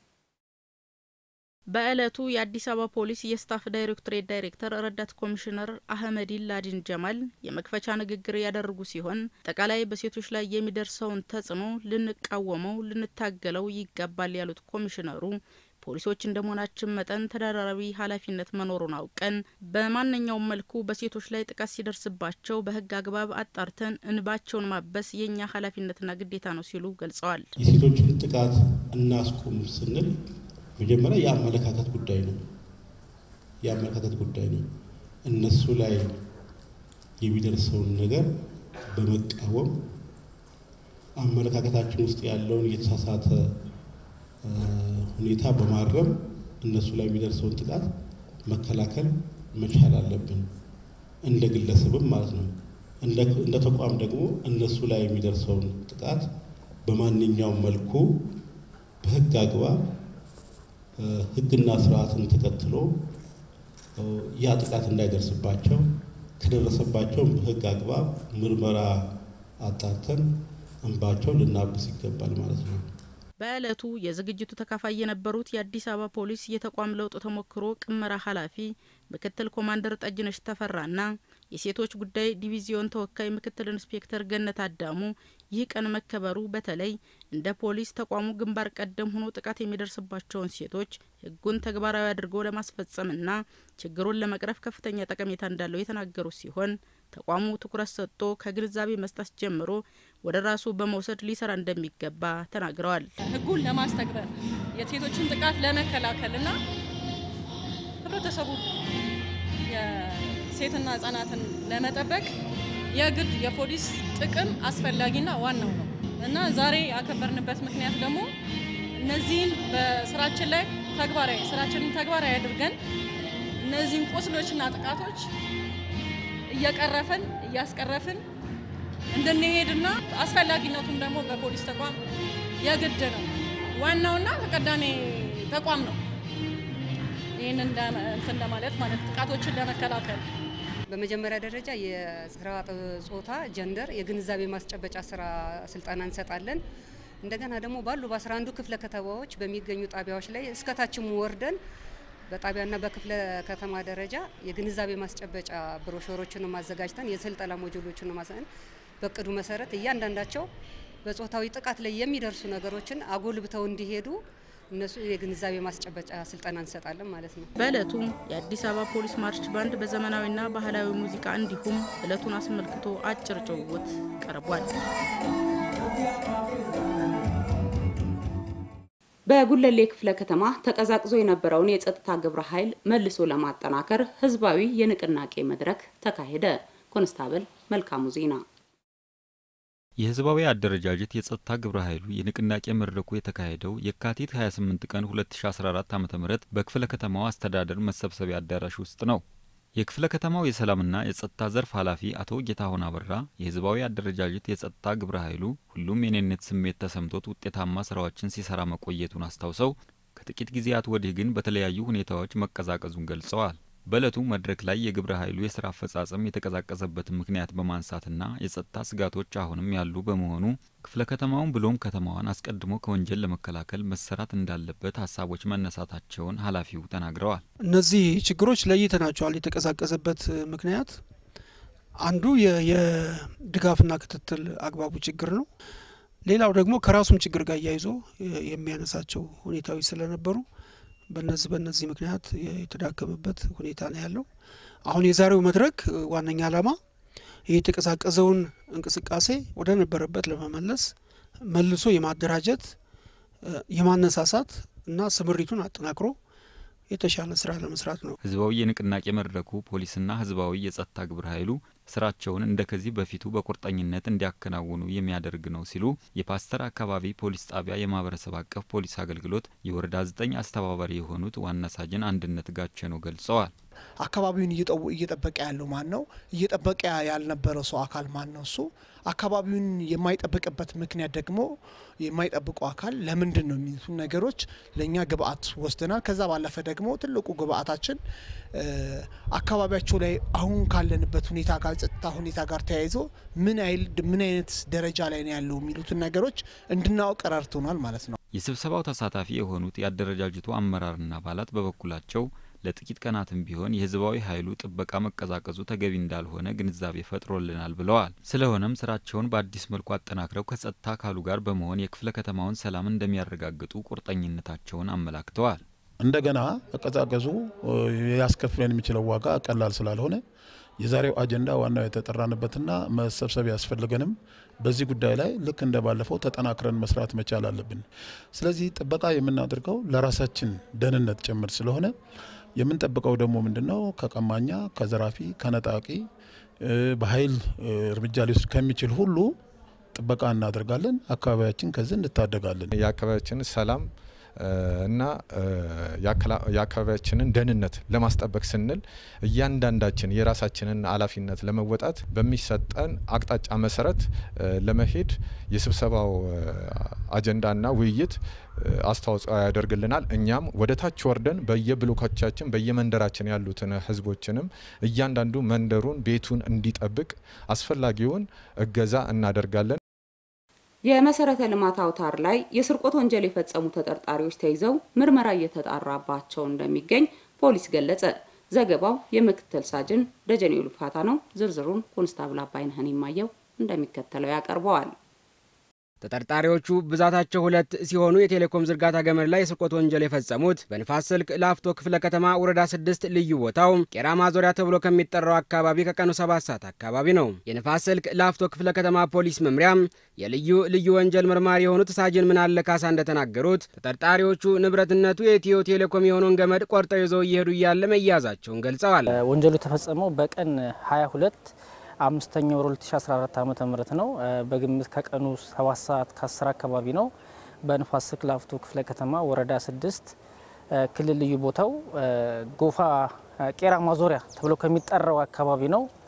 በዕለቱ የአዲስ አበባ ፖሊስ የስታፍ ዳይሬክቶሬት ዳይሬክተር ረዳት ኮሚሽነር አህመዲን ላዲን ጀማል የመክፈቻ ንግግር ያደረጉ ሲሆን አጠቃላይ በሴቶች ላይ የሚደርሰውን ተጽዕኖ ልንቃወመው፣ ልንታገለው ይገባል ያሉት ኮሚሽነሩ ፖሊሶች እንደመሆናችን መጠን ተደራራቢ ኃላፊነት መኖሩን አውቀን በማንኛውም መልኩ በሴቶች ላይ ጥቃት ሲደርስባቸው በሕግ አግባብ አጣርተን እንባቸውን ማበስ የእኛ ኃላፊነትና ግዴታ ነው ሲሉ ገልጸዋል። የሴቶችን ጥቃት እናስቁም ስንል መጀመሪያ የአመለካከት ጉዳይ ነው። የአመለካከት ጉዳይ ነው። እነሱ ላይ የሚደርሰውን ነገር በመቃወም አመለካከታችን ውስጥ ያለውን የተሳሳተ ሁኔታ በማረም እነሱ ላይ የሚደርሰውን ጥቃት መከላከል መቻል አለብን። እንደ ግለሰብም ማለት ነው። እንደ ተቋም ደግሞ እነሱ ላይ የሚደርሰውን ጥቃት በማንኛውም መልኩ በህግ አግባብ ህግና ስርዓትን ተከትሎ ያ ጥቃት እንዳይደርስባቸው ከደረሰባቸውም በህግ አግባብ ምርመራ አጣርተን እንባቸው ልናብስ ይገባል ማለት ነው። በዕለቱ የዝግጅቱ ተካፋይ የነበሩት የአዲስ አበባ ፖሊስ የተቋም ለውጥ ተሞክሮ ቅመራ ኃላፊ ምክትል ኮማንደር ጠጅነሽ ተፈራና የሴቶች ጉዳይ ዲቪዚዮን ተወካይ ምክትል ኢንስፔክተር ገነት አዳሙ ይህ ቀን መከበሩ በተለይ እንደ ፖሊስ ተቋሙ ግንባር ቀደም ሆኖ ጥቃት የሚደርስባቸውን ሴቶች ህጉን ተግባራዊ አድርጎ ለማስፈጸምና ችግሩን ለመቅረፍ ከፍተኛ ጠቀሜታ እንዳለው የተናገሩ ሲሆን ተቋሙ ትኩረት ሰጥቶ ከግንዛቤ መስጠት ጀምሮ ወደ ራሱ በመውሰድ ሊሰራ እንደሚገባ ተናግረዋል። ህጉን ለማስተግበር የሴቶችን ጥቃት ለመከላከልና ህብረተሰቡ የሴትና ህጻናትን ለመጠበቅ የግድ የፖሊስ ጥቅም አስፈላጊና ዋናው ነው እና ዛሬ ያከበርንበት ምክንያት ደግሞ እነዚህን በስራችን ላይ ተግባራዊ ስራችንን ተግባራዊ አድርገን እነዚህን ቁስሎችና ጥቃቶች እየቀረፍን እያስቀረፍን እንድንሄድና አስፈላጊነቱም ደግሞ በፖሊስ ተቋም የግድ ነው። ዋናውና ተቀዳሚ ተቋም ነው። ይህን እንትን ለማለት ማለት ጥቃቶችን ለመከላከል በመጀመሪያ ደረጃ የስራ ጾታ ጀንደር የግንዛቤ ማስጨበጫ ስራ ስልጠና እንሰጣለን። እንደገና ደግሞ ባሉ በአስራ አንዱ ክፍለ ከተማዎች በሚገኙ ጣቢያዎች ላይ እስከታችም ወርደን በጣቢያና በክፍለ ከተማ ደረጃ የግንዛቤ ማስጨበጫ ብሮሾሮችን ማዘጋጅተን የስልጠና ሞጁሎችን ማሰን በእቅዱ መሰረት እያንዳንዳቸው በጾታዊ ጥቃት ላይ የሚደርሱ ነገሮችን አጎልብተው እንዲሄዱ እነሱ የግንዛቤ ማስጨበጫ ስልጠና እንሰጣለን ማለት ነው። በእለቱ የአዲስ አበባ ፖሊስ ማርች ባንድ በዘመናዊና ባህላዊ ሙዚቃ እንዲሁም እለቱን አስመልክቶ አጭር ጭውውት ቀርቧል። በጉለሌ ክፍለ ከተማ ተቀዛቅዞ የነበረውን የጸጥታ ግብረ ኃይል መልሶ ለማጠናከር ህዝባዊ የንቅናቄ መድረክ ተካሄደ። ኮንስታብል መልካሙ ዜና የህዝባዊ አደረጃጀት የጸጥታ ግብረ ኃይሉ የንቅናቄ መድረኩ የተካሄደው የካቲት 28 ቀን 2014 ዓ ም በክፍለ ከተማው አስተዳደር መሰብሰቢያ አዳራሽ ውስጥ ነው። የክፍለ ከተማው የሰላምና የጸጥታ ዘርፍ ኃላፊ አቶ ጌታሁን አበራ የህዝባዊ አደረጃጀት የጸጥታ ግብረ ኃይሉ ሁሉም የኔነት ስሜት ተሰምቶት ውጤታማ ስራዎችን ሲሰራ መቆየቱን አስታውሰው ከጥቂት ጊዜያት ወዲህ ግን በተለያዩ ሁኔታዎች መቀዛቀዙን ገልጸዋል። በእለቱ መድረክ ላይ የግብረ ኃይሉ የስራ አፈጻጸም የተቀዛቀዘበትን ምክንያት በማንሳትና የጸጥታ ስጋቶች አሁንም ያሉ በመሆኑ ክፍለ ከተማውን ብሎም ከተማዋን አስቀድሞ ከወንጀል ለመከላከል መሰራት እንዳለበት ሀሳቦች መነሳታቸውን ኃላፊው ተናግረዋል። እነዚህ ችግሮች ለይተናቸዋል። የተቀዛቀዘበት ምክንያት አንዱ የድጋፍና ክትትል አግባቡ ችግር ነው። ሌላው ደግሞ ከራሱም ችግር ጋር እያይዞ የሚያነሳቸው ሁኔታዎች ስለነበሩ በነዚህ በነዚህ ምክንያት የተዳከመበት ሁኔታ ነው ያለው። አሁን የዛሬው መድረክ ዋነኛ ዓላማ ይህ የተቀዛቀዘውን እንቅስቃሴ ወደ ነበረበት ለመመለስ መልሶ የማደራጀት የማነሳሳት እና ስምሪቱን አጠናክሮ የተሻለ ስራ ለመስራት ነው። ህዝባዊ የንቅናቄ መድረኩ ፖሊስና ህዝባዊ የጸጥታ ግብረ ኃይሉ ስራቸውን እንደ ከዚህ በፊቱ በቁርጠኝነት እንዲያከናውኑ የሚያደርግ ነው ሲሉ የፓስተር አካባቢ ፖሊስ ጣቢያ የማህበረሰብ አቀፍ ፖሊስ አገልግሎት የወረዳ ዘጠኝ አስተባባሪ የሆኑት ዋና ሳጅን አንድነት ጋቸነው ገልጸዋል። አካባቢውን እየጠበቀ ያለው ማን ነው? እየጠበቀ ያልነበረው ሰው አካል ማን ነው? እሱ አካባቢውን የማይጠብቅበት ምክንያት ደግሞ የማይጠብቀው አካል ለምንድን ነው የሚሉትን ነገሮች ለእኛ ግብአት ወስደናል። ከዛ ባለፈ ደግሞ ትልቁ ግብአታችን አካባቢያቸው ላይ አሁን ካለንበት ሁኔታ ጋር ጸጥታ ሁኔታ ጋር ተያይዞ ምን አይል ምን አይነት ደረጃ ላይ ነው ያለው የሚሉትን ነገሮች እንድናውቅ ረድቶናል ማለት ነው። የስብሰባው ተሳታፊ የሆኑት የአደረጃጀቱ አመራርና አባላት በበኩላቸው ለጥቂት ቀናትም ቢሆን የህዝባዊ ኃይሉ ጥበቃ መቀዛቀዙ ተገቢ እንዳልሆነ ግንዛቤ ፈጥሮልናል ብለዋል። ስለሆነም ስራቸውን በአዲስ መልኩ አጠናክረው ከጸጥታ አካሉ ጋር በመሆን የክፍለ ከተማውን ሰላም እንደሚያረጋግጡ ቁርጠኝነታቸውን አመላክተዋል። እንደገና መቀዛቀዙ ያስከፍለን የሚችለው ዋጋ ቀላል ስላልሆነ የዛሬው አጀንዳ ዋናው የተጠራንበትና መሰብሰብ ያስፈልገንም በዚህ ጉዳይ ላይ ልክ እንደ ባለፈው ተጠናክረን መስራት መቻል አለብን። ስለዚህ ጥበቃ የምናደርገው ለራሳችን ደህንነት ጭምር ስለሆነ የምንጠብቀው ደግሞ ምንድነው? ከቀማኛ፣ ከዘራፊ፣ ከነጣቂ በኃይል እርምጃ ሊወስድ ከሚችል ሁሉ ጥበቃ እናደርጋለን። አካባቢያችን ከዚህ እንታደጋለን። የአካባቢያችን ሰላም እና የአካባቢያችንን ደህንነት ለማስጠበቅ ስንል እያንዳንዳችን የራሳችንን ኃላፊነት ለመወጣት በሚሰጠን አቅጣጫ መሰረት ለመሄድ የስብሰባው አጀንዳና ውይይት አስተዋጽኦ ያደርግልናል። እኛም ወደ ታች ወርደን በየብሎኮቻችን በየመንደራችን ያሉትን ህዝቦችንም እያንዳንዱ መንደሩን ቤቱን እንዲጠብቅ አስፈላጊውን እገዛ እናደርጋለን። የመሰረተ ልማት አውታር ላይ የስርቆት ወንጀል የፈጸሙ ተጠርጣሪዎች ተይዘው ምርመራ እየተጣራባቸው እንደሚገኝ ፖሊስ ገለጸ። ዘገባው የምክትል ሳጅን ደጀኔ ሉፋታ ነው። ዝርዝሩን ኮንስታብል አባይነህን የማየው እንደሚከተለው ያቀርበዋል። ተጠርጣሪዎቹ ብዛታቸው ሁለት ሲሆኑ የቴሌኮም ዝርጋታ ገመድ ላይ የስርቆት ወንጀል የፈጸሙት በንፋስ ስልክ ላፍቶ ክፍለ ከተማ ወረዳ ስድስት ልዩ ቦታው ቄራ ማዞሪያ ተብሎ ከሚጠራው አካባቢ ከቀኑ ሰባት ሰዓት አካባቢ ነው። የንፋስ ስልክ ላፍቶ ክፍለ ከተማ ፖሊስ መምሪያ የልዩ ልዩ ወንጀል መርማሪ የሆኑት ሳጅን ምናለ ካሳ እንደተናገሩት ተጠርጣሪዎቹ ንብረትነቱ የኢትዮ ቴሌኮም የሆነውን ገመድ ቆርጠው ይዘው እየሄዱ እያለ መያዛቸውን ገልጸዋል። ወንጀሉ የተፈጸመው በቀን 22 አምስተኛ ወር 2014 ዓመተ ምህረት ነው። በግምት ከቀኑ 7 ሰዓት ከ10 አካባቢ ነው። በንፋስ ስልክ ላፍቶ ክፍለ ከተማ ወረዳ 6 ክልል ልዩ ቦታው ጎፋ ቄራ ማዞሪያ ተብሎ ከሚጠራው አካባቢ ነው።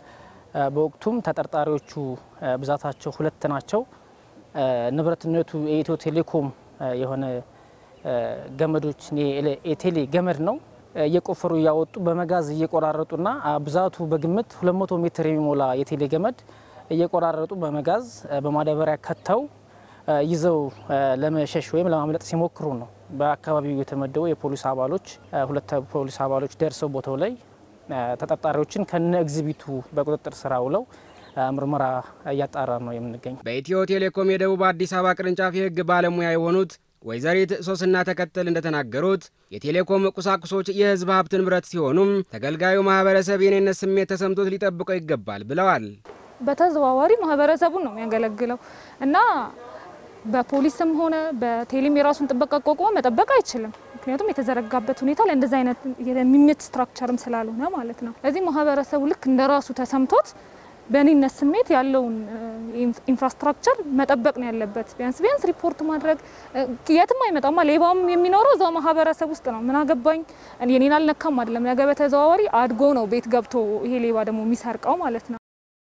በወቅቱም ተጠርጣሪዎቹ ብዛታቸው ሁለት ናቸው። ንብረትነቱ የኢትዮ ቴሌኮም የሆነ ገመዶች የቴሌ ገመድ ነው። እየቆፈሩ እያወጡ በመጋዝ እየቆራረጡና ብዛቱ በግምት 200 ሜትር የሚሞላ የቴሌ ገመድ እየቆራረጡ በመጋዝ በማዳበሪያ ከተው ይዘው ለመሸሽ ወይም ለማምለጥ ሲሞክሩ ነው በአካባቢው የተመደቡ የፖሊስ አባሎች ሁለት ፖሊስ አባሎች ደርሰው ቦታው ላይ ተጠርጣሪዎችን ከነ ኤግዚቢቱ በቁጥጥር ስር ውለው ምርመራ እያጣራ ነው የምንገኘው። በኢትዮ ቴሌኮም የደቡብ አዲስ አበባ ቅርንጫፍ የሕግ ባለሙያ የሆኑት ወይዘሪት ሶስና ተከተል እንደተናገሩት የቴሌኮም ቁሳቁሶች የሕዝብ ሀብት ንብረት ሲሆኑም ተገልጋዩ ማህበረሰብ የኔነት ስሜት ተሰምቶት ሊጠብቀው ይገባል ብለዋል። በተዘዋዋሪ ማህበረሰቡን ነው የሚያገለግለው እና በፖሊስም ሆነ በቴሌም የራሱን ጥበቃ አቋቁሞ መጠበቅ አይችልም። ምክንያቱም የተዘረጋበት ሁኔታ ለእንደዚህ አይነት የሚመች ስትራክቸርም ስላልሆነ ማለት ነው። ለዚህ ማህበረሰቡ ልክ እንደ ራሱ ተሰምቶት በእኔነት ስሜት ያለውን ኢንፍራስትራክቸር መጠበቅ ነው ያለበት። ቢያንስ ቢያንስ ሪፖርት ማድረግ የትም አይመጣማ። ሌባውም የሚኖረው እዛው ማህበረሰብ ውስጥ ነው። ምን አገባኝ የኔን አልነካም አይደለም። ነገ በተዘዋዋሪ አድጎ ነው ቤት ገብቶ ይሄ ሌባ ደግሞ የሚሰርቀው ማለት ነው።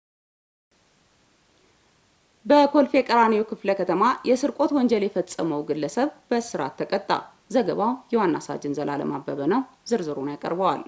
በኮልፌ ቀራኒዮ ክፍለ ከተማ የስርቆት ወንጀል የፈጸመው ግለሰብ በእስራት ተቀጣ። ዘገባው የዋና ሳጅን ዘላለም አበበ ነው። ዝርዝሩን ያቀርበዋል።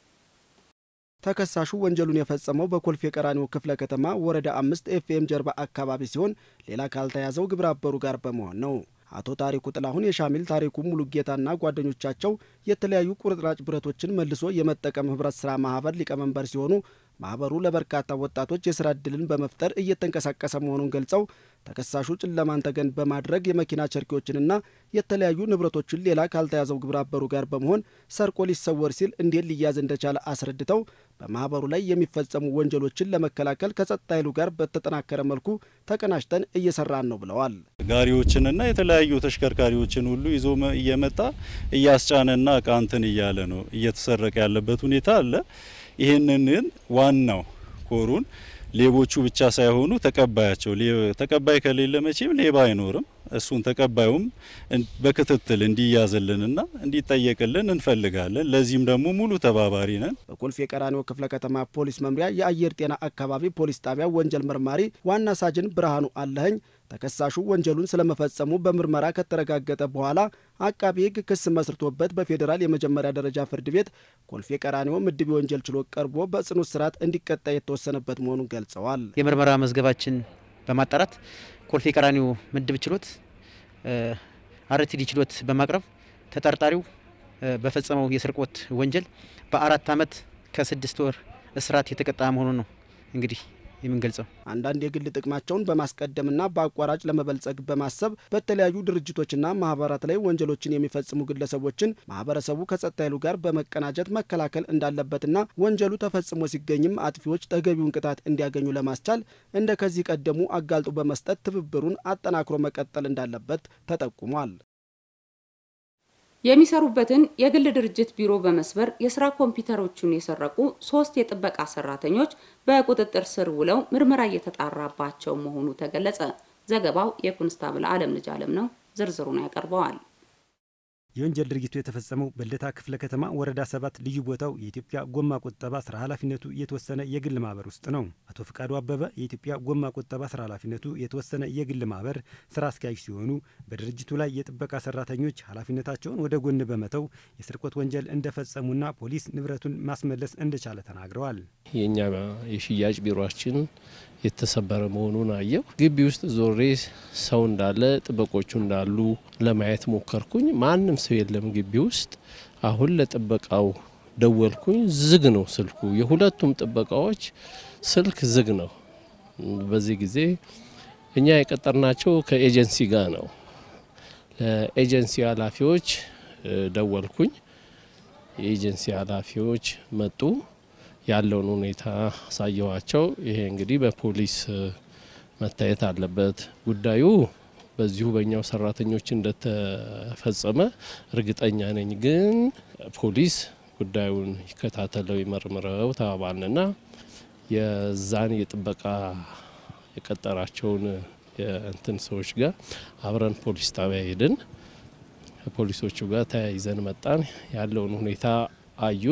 ተከሳሹ ወንጀሉን የፈጸመው በኮልፌ ቀራኒዮ ክፍለ ከተማ ወረዳ አምስት ኤፍኤም ጀርባ አካባቢ ሲሆን ሌላ ካልተያዘው ግብረ አበሩ ጋር በመሆን ነው። አቶ ታሪኩ ጥላሁን የሻሚል ታሪኩ ሙሉጌታና ጓደኞቻቸው የተለያዩ ቁርጥራጭ ብረቶችን መልሶ የመጠቀም ህብረት ስራ ማህበር ሊቀመንበር ሲሆኑ ማህበሩ ለበርካታ ወጣቶች የስራ እድልን በመፍጠር እየተንቀሳቀሰ መሆኑን ገልጸው ተከሳሹ ጨለማን ተገን በማድረግ የመኪና ቸርኪዎችንና የተለያዩ ንብረቶችን ሌላ ካልተያዘው ግብረ አበሩ ጋር በመሆን ሰርቆ ሊሰወር ሲል እንዴት ሊያዝ እንደቻለ አስረድተው በማህበሩ ላይ የሚፈጸሙ ወንጀሎችን ለመከላከል ከጸጥታ ኃይሉ ጋር በተጠናከረ መልኩ ተቀናጅተን እየሰራን ነው ብለዋል። ጋሪዎችንና የተለያዩ ተሽከርካሪዎችን ሁሉ ይዞ እየመጣ እያስጫነና እቃ እንትን እያለ ነው እየተሰረቀ ያለበት ሁኔታ አለ። ይህንን ዋናው ኮሩን ሌቦቹ ብቻ ሳይሆኑ ተቀባያቸው ተቀባይ ከሌለ መቼም ሌባ አይኖርም። እሱን ተቀባዩም በክትትል እንዲያዝልንና እንዲጠየቅልን እንፈልጋለን። ለዚህም ደግሞ ሙሉ ተባባሪ ነን። በኮልፌ ቀራኒዮ ክፍለ ከተማ ፖሊስ መምሪያ የአየር ጤና አካባቢ ፖሊስ ጣቢያ ወንጀል መርማሪ ዋና ሳጅን ብርሃኑ አለኸኝ ተከሳሹ ወንጀሉን ስለመፈጸሙ በምርመራ ከተረጋገጠ በኋላ አቃቢ ሕግ ክስ መስርቶበት በፌዴራል የመጀመሪያ ደረጃ ፍርድ ቤት ኮልፌ ቀራኒዮ ምድብ የወንጀል ችሎት ቀርቦ በጽኑ እስራት እንዲቀጣ የተወሰነበት መሆኑን ገልጸዋል። የምርመራ መዝገባችን በማጣራት ኮልፌ ቀራኒዮ ምድብ ችሎት አርቲዲ ችሎት በማቅረብ ተጠርጣሪው በፈጸመው የስርቆት ወንጀል በአራት ዓመት ከስድስት ወር እስራት የተቀጣ መሆኑን ነው እንግዲህ የምንገልጸው አንዳንድ የግል ጥቅማቸውን በማስቀደምና በአቋራጭ ለመበልጸግ በማሰብ በተለያዩ ድርጅቶችና ማህበራት ላይ ወንጀሎችን የሚፈጽሙ ግለሰቦችን ማህበረሰቡ ከጸጥታ ኃይሉ ጋር በመቀናጀት መከላከል እንዳለበትና ወንጀሉ ተፈጽሞ ሲገኝም አጥፊዎች ተገቢውን ቅጣት እንዲያገኙ ለማስቻል እንደ ከዚህ ቀደሙ አጋልጦ በመስጠት ትብብሩን አጠናክሮ መቀጠል እንዳለበት ተጠቁሟል። የሚሰሩበትን የግል ድርጅት ቢሮ በመስበር የስራ ኮምፒውተሮቹን የሰረቁ ሶስት የጥበቃ ሰራተኞች በቁጥጥር ስር ውለው ምርመራ እየተጣራባቸው መሆኑ ተገለጸ። ዘገባው የኮንስታብል አለም ልጅ አለም ነው። ዝርዝሩን ያቀርበዋል። የወንጀል ድርጊቱ የተፈጸመው በልደታ ክፍለ ከተማ ወረዳ ሰባት ልዩ ቦታው የኢትዮጵያ ጎማ ቁጠባ ስራ ኃላፊነቱ የተወሰነ የግል ማህበር ውስጥ ነው። አቶ ፍቃዱ አበበ የኢትዮጵያ ጎማ ቁጠባ ስራ ኃላፊነቱ የተወሰነ የግል ማህበር ስራ አስኪያጅ ሲሆኑ በድርጅቱ ላይ የጥበቃ ሰራተኞች ኃላፊነታቸውን ወደ ጎን በመተው የስርቆት ወንጀል እንደፈጸሙና ፖሊስ ንብረቱን ማስመለስ እንደቻለ ተናግረዋል። የእኛ የሽያጭ ቢሮችን የተሰበረ መሆኑን አየው። ግቢ ውስጥ ዞሬ ሰው እንዳለ ጥበቆቹ እንዳሉ ለማየት ሞከርኩኝ። ማንም ሰው የለም ግቢ ውስጥ። አሁን ለጥበቃው ደወልኩኝ። ዝግ ነው ስልኩ። የሁለቱም ጥበቃዎች ስልክ ዝግ ነው። በዚህ ጊዜ እኛ የቀጠርናቸው ከኤጀንሲ ጋር ነው። ለኤጀንሲ ኃላፊዎች ደወልኩኝ። የኤጀንሲ ኃላፊዎች መጡ። ያለውን ሁኔታ አሳየዋቸው። ይሄ እንግዲህ በፖሊስ መታየት አለበት። ጉዳዩ በዚሁ በእኛው ሰራተኞች እንደተፈጸመ እርግጠኛ ነኝ። ግን ፖሊስ ጉዳዩን ይከታተለው ይመርምረው ተባባልንና የዛን የጥበቃ የቀጠራቸውን የእንትን ሰዎች ጋር አብረን ፖሊስ ጣቢያ ሄድን። ከፖሊሶቹ ጋር ተያይዘን መጣን። ያለውን ሁኔታ አዩት።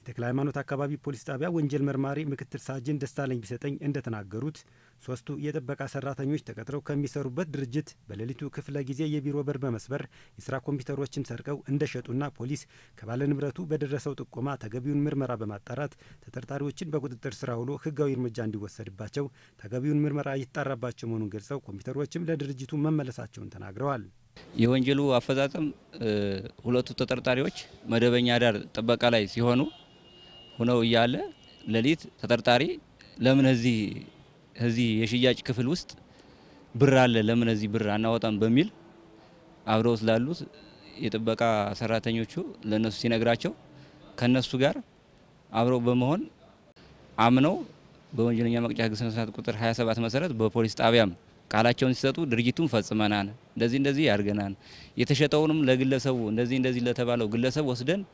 የተክለ ሃይማኖት አካባቢ ፖሊስ ጣቢያ ወንጀል መርማሪ ምክትል ሳጅን ደሳለኝ ቢሰጠኝ እንደተናገሩት ሶስቱ የጥበቃ ሰራተኞች ተቀጥረው ከሚሰሩበት ድርጅት በሌሊቱ ክፍለ ጊዜ የቢሮ በር በመስበር የስራ ኮምፒውተሮችን ሰርቀው እንደሸጡና ፖሊስ ከባለ ንብረቱ በደረሰው ጥቆማ ተገቢውን ምርመራ በማጣራት ተጠርጣሪዎችን በቁጥጥር ስር ውሎ ህጋዊ እርምጃ እንዲወሰድባቸው ተገቢውን ምርመራ እየተጣራባቸው መሆኑን ገልጸው ኮምፒውተሮችም ለድርጅቱ መመለሳቸውን ተናግረዋል። የወንጀሉ አፈጻጸም ሁለቱ ተጠርጣሪዎች መደበኛ ዳር ጥበቃ ላይ ሲሆኑ ሆነው እያለ ሌሊት ተጠርጣሪ ለምን እዚህ እዚህ የሽያጭ ክፍል ውስጥ ብር አለ ለምን እዚህ ብር አናወጣም በሚል አብረው ስላሉት የጥበቃ ሰራተኞቹ ለነሱ ሲነግራቸው ከነሱ ጋር አብረው በመሆን አምነው በወንጀለኛ መቅጫ ህግ ስነ ስርዓት ቁጥር 27 መሰረት በፖሊስ ጣቢያም ቃላቸውን ሲሰጡ ድርጊቱን ፈጽመናል፣ እንደዚህ እንደዚህ ያድርገናል፣ የተሸጠውንም ለግለሰቡ እንደዚህ እንደዚህ ለተባለው ግለሰብ ወስደን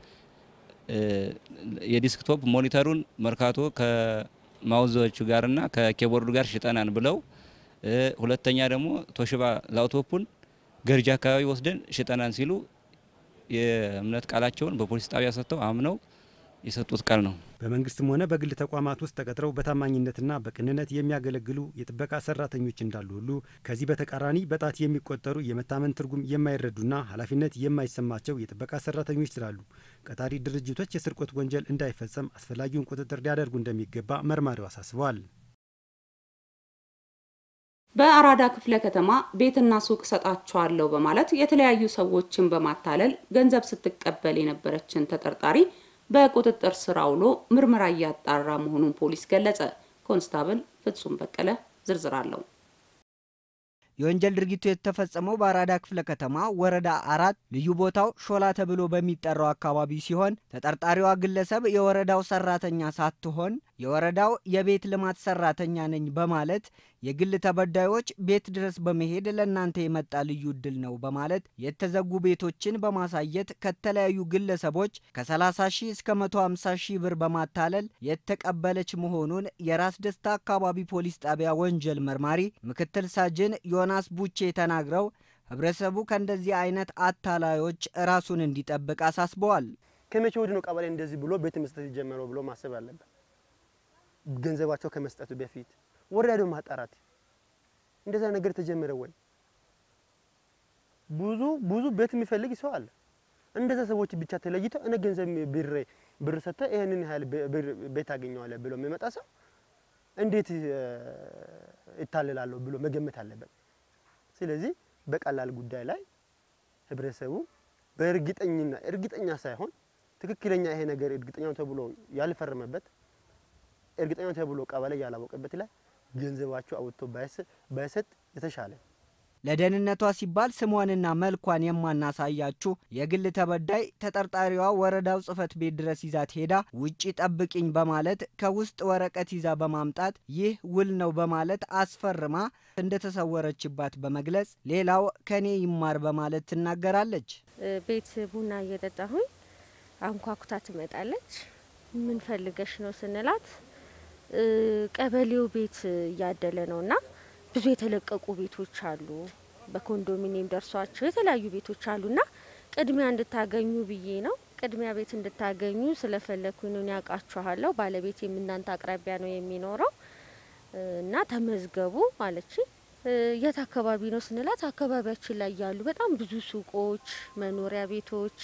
የዲስክቶፕ ሞኒተሩን መርካቶ ከማውዞቹ ጋርና ከኬቦርዱ ጋር ሽጠናን ብለው ሁለተኛ ደግሞ ቶሽባ ላውቶፑን ገርጂ አካባቢ ወስደን ሽጠናን ሲሉ የእምነት ቃላቸውን በፖሊስ ጣቢያ ሰጥተው አምነው የሰጡት ቃል ነው። በመንግስትም ሆነ በግል ተቋማት ውስጥ ተቀጥረው በታማኝነትና በቅንነት የሚያገለግሉ የጥበቃ ሰራተኞች እንዳሉ ሁሉ ከዚህ በተቃራኒ በጣት የሚቆጠሩ የመታመን ትርጉም የማይረዱና ኃላፊነት የማይሰማቸው የጥበቃ ሰራተኞች ስላሉ ቀጣሪ ድርጅቶች የስርቆት ወንጀል እንዳይፈጸም አስፈላጊውን ቁጥጥር ሊያደርጉ እንደሚገባ መርማሪው አሳስበዋል። በአራዳ ክፍለ ከተማ ቤትና ሱቅ ሰጣቸዋለሁ በማለት የተለያዩ ሰዎችን በማታለል ገንዘብ ስትቀበል የነበረችን ተጠርጣሪ በቁጥጥር ስር አውሎ ምርመራ እያጣራ መሆኑን ፖሊስ ገለጸ። ኮንስታብል ፍጹም በቀለ ዝርዝር አለው። የወንጀል ድርጊቱ የተፈጸመው በአራዳ ክፍለ ከተማ ወረዳ አራት ልዩ ቦታው ሾላ ተብሎ በሚጠራው አካባቢ ሲሆን ተጠርጣሪዋ ግለሰብ የወረዳው ሰራተኛ ሳትሆን የወረዳው የቤት ልማት ሰራተኛ ነኝ በማለት የግል ተበዳዮች ቤት ድረስ በመሄድ ለእናንተ የመጣ ልዩ እድል ነው በማለት የተዘጉ ቤቶችን በማሳየት ከተለያዩ ግለሰቦች ከ30 ሺህ እስከ 150 ሺህ ብር በማታለል የተቀበለች መሆኑን የራስ ደስታ አካባቢ ፖሊስ ጣቢያ ወንጀል መርማሪ ምክትል ሳጅን ዮናስ ቡቼ ተናግረው ህብረተሰቡ ከእንደዚህ አይነት አታላዮች ራሱን እንዲጠብቅ አሳስበዋል። ከመቼ ወዲህ ነው ቀበሌ እንደዚህ ብሎ ቤት መስጠት የጀመረው ብሎ ማሰብ አለበት። ገንዘባቸው ከመስጠቱ በፊት ወረዳ ደግሞ ማጣራት እንደዛ ነገር ተጀመረ ወይ? ብዙ ብዙ ቤት የሚፈልግ ሰው አለ። እንደዛ ሰዎች ብቻ ተለይተው እኔ ገንዘብ ብር ብር ሰጥተህ ይሄንን ያህል ቤት አገኘዋለሁ ብሎ የሚመጣ ሰው እንዴት ይታለላለሁ ብሎ መገመት አለበት። ስለዚህ በቀላል ጉዳይ ላይ ህብረተሰቡ በእርግጠኝና እርግጠኛ ሳይሆን ትክክለኛ ይሄ ነገር እርግጠኛ ተብሎ ያልፈረመበት እርግጠኛ ተብሎ ቀበሌ ያላወቀበት ላይ ገንዘባቸው አውጥቶ ባይሰጥ የተሻለ። ለደህንነቷ ሲባል ስሟንና መልኳን የማናሳያችሁ የግል ተበዳይ ተጠርጣሪዋ ወረዳው ጽሕፈት ቤት ድረስ ይዛት ሄዳ ውጪ ጠብቂኝ በማለት ከውስጥ ወረቀት ይዛ በማምጣት ይህ ውል ነው በማለት አስፈርማ እንደተሰወረችባት በመግለጽ ሌላው ከኔ ይማር በማለት ትናገራለች። ቤት ቡና እየጠጣሁኝ አንኳኩታ ትመጣለች። ምን ፈልገሽ ነው ስንላት ቀበሌው ቤት እያደለ ነው እና ብዙ የተለቀቁ ቤቶች አሉ፣ በኮንዶሚኒየም ደርሷቸው የተለያዩ ቤቶች አሉና ቅድሚያ እንድታገኙ ብዬ ነው። ቅድሚያ ቤት እንድታገኙ ስለፈለግኩኝ ነው። ያውቃችኋለሁ፣ ባለቤቴም እናንተ አቅራቢያ ነው የሚኖረው እና ተመዝገቡ አለች። የት አካባቢ ነው ስንላት አካባቢያችን ላይ ያሉ በጣም ብዙ ሱቆች፣ መኖሪያ ቤቶች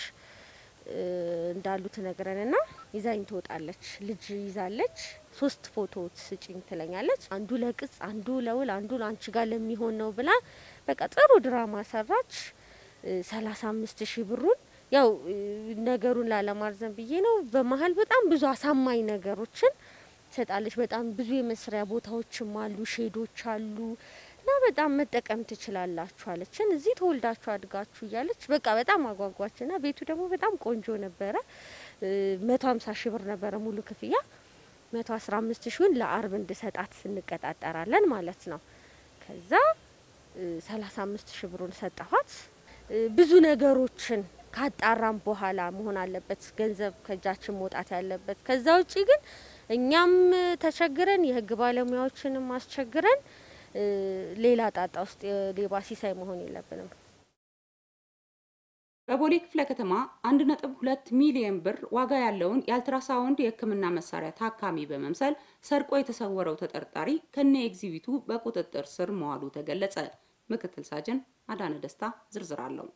እንዳሉ ትነግረንና ይዛኝ ትወጣለች። ልጅ ይዛለች። ሶስት ፎቶዎች ስጭኝ ትለኛለች። አንዱ ለቅጽ፣ አንዱ ለውል፣ አንዱ አንቺ ጋር ለሚሆን ነው ብላ በቃ ጥሩ ድራማ ሰራች። ሰላሳ አምስት ሺህ ብሩን ያው ነገሩን ላለማርዘም ብዬ ነው። በመሀል በጣም ብዙ አሳማኝ ነገሮችን ትሰጣለች። በጣም ብዙ የመስሪያ ቦታዎችም አሉ፣ ሼዶች አሉ እና በጣም መጠቀም ትችላላችሁ አለችን። እዚህ ተወልዳችሁ አድጋችሁ እያለች በቃ በጣም አጓጓችና ቤቱ ደግሞ በጣም ቆንጆ ነበረ። መቶ ሀምሳ ሺህ ብር ነበረ ሙሉ ክፍያ። መቶ አስራ አምስት ሺውን ለአርብ እንድሰጣት እንቀጣጠራለን ማለት ነው። ከዛ ሰላሳ አምስት ሺህ ብሩን ሰጠኋት። ብዙ ነገሮችን ካጣራም በኋላ መሆን አለበት ገንዘብ ከእጃችን መውጣት ያለበት። ከዛ ውጪ ግን እኛም ተቸግረን የህግ ባለሙያዎችንም አስቸግረን ሌላ ጣጣ ውስጥ የሌባ ሲሳይ መሆን የለብንም። በቦሌ ክፍለ ከተማ 1.2 ሚሊዮን ብር ዋጋ ያለውን የአልትራሳውንድ የሕክምና መሳሪያ ታካሚ በመምሰል ሰርቆ የተሰወረው ተጠርጣሪ ከነ ኤግዚቢቱ በቁጥጥር ስር መዋሉ ተገለጸ። ምክትል ሳጅን አዳነ ደስታ ዝርዝር አለው።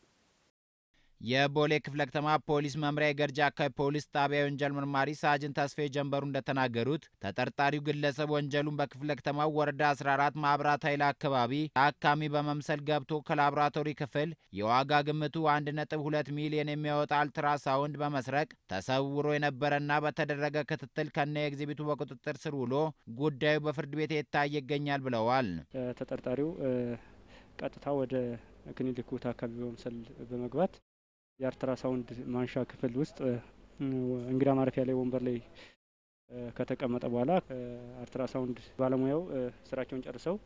የቦሌ ክፍለ ከተማ ፖሊስ መምሪያ የገርጂ አካባቢ ፖሊስ ጣቢያ የወንጀል መርማሪ ሳጅን ተስፋዬ ጀንበሩ እንደተናገሩት ተጠርጣሪው ግለሰብ ወንጀሉን በክፍለ ከተማው ወረዳ 14 ማብራት ኃይል አካባቢ ታካሚ በመምሰል ገብቶ ከላቦራቶሪ ክፍል የዋጋ ግምቱ 1.2 ሚሊዮን የሚያወጣ አልትራሳውንድ በመስረቅ ተሰውሮ የነበረና በተደረገ ክትትል ከነ ኤግዚቢቱ በቁጥጥር ስር ውሎ ጉዳዩ በፍርድ ቤት የታየ ይገኛል ብለዋል። ተጠርጣሪው ቀጥታ ወደ ክሊኒኩ ታካሚ በመምሰል በመግባት የአልትራሳውንድ ማንሻ ክፍል ውስጥ እንግዳ ማረፊያ ላይ ወንበር ላይ ከተቀመጠ በኋላ አልትራሳውንድ ባለሙያው ስራቸውን ጨርሰው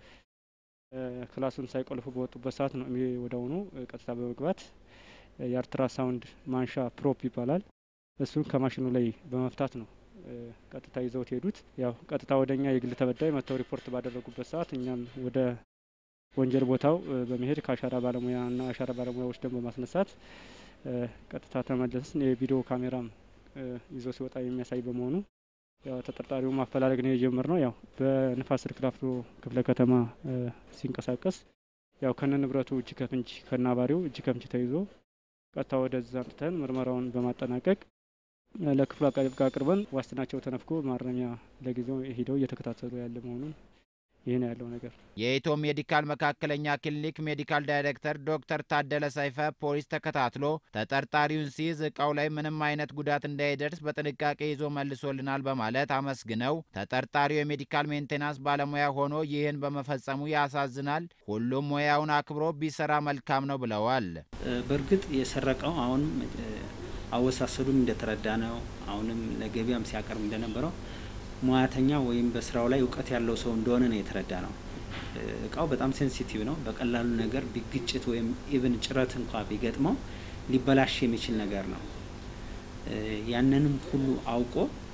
ክላሱን ሳይቆልፉ በወጡበት ሰዓት ነው ወደአሁኑ ቀጥታ በመግባት የአልትራሳውንድ ማንሻ ፕሮፕ ይባላል። እሱን ከማሽኑ ላይ በመፍታት ነው ቀጥታ ይዘውት ሄዱት። ያው ቀጥታ ወደ እኛ የግል ተበዳይ መጥተው ሪፖርት ባደረጉበት ሰዓት እኛም ወደ ወንጀል ቦታው በመሄድ ከአሻራ ባለሙያና አሻራ ባለሙያ ወስደን በማስነሳት ቀጥታ ተመለስን። የቪዲዮ ካሜራም ይዞ ሲወጣ የሚያሳይ በመሆኑ ያው ተጠርጣሪው ማፈላለግ ነው የጀመርነው። ያው በንፋስ ስልክ ላፍቶ ክፍለ ከተማ ሲንቀሳቀስ ያው ከነ ንብረቱ እጅ ከፍንጅ ከነ አባሪው እጅ ከፍንጅ ተይዞ ቀጥታ ወደዛ አምጥተን ምርመራውን በማጠናቀቅ ለክፍሉ አቃቤ ሕግ አቅርበን ዋስትናቸው ተነፍጎ ማረሚያ ለጊዜው ሄደው እየተከታተሉ ያለ መሆኑን ይህ ነው ያለው ነገር። የኢትዮ ሜዲካል መካከለኛ ክሊኒክ ሜዲካል ዳይሬክተር ዶክተር ታደለ ሰይፈ ፖሊስ ተከታትሎ ተጠርጣሪውን ሲይዝ እቃው ላይ ምንም አይነት ጉዳት እንዳይደርስ በጥንቃቄ ይዞ መልሶልናል በማለት አመስግነው ተጠርጣሪው የሜዲካል ሜንቴናንስ ባለሙያ ሆኖ ይህን በመፈጸሙ ያሳዝናል፣ ሁሉም ሙያውን አክብሮ ቢሰራ መልካም ነው ብለዋል። በእርግጥ የሰረቀው አሁንም አወሳሰዱም እንደተረዳ ነው። አሁንም ለገበያም ሲያቀርብ እንደነበረው ሙያተኛ ወይም በስራው ላይ እውቀት ያለው ሰው እንደሆነ ነው የተረዳ ነው። እቃው በጣም ሴንሲቲቭ ነው። በቀላሉ ነገር ቢግጭት ወይም ኢቭን ጭረት እንኳ ቢገጥመው ሊበላሽ የሚችል ነገር ነው። ያንንም ሁሉ አውቆ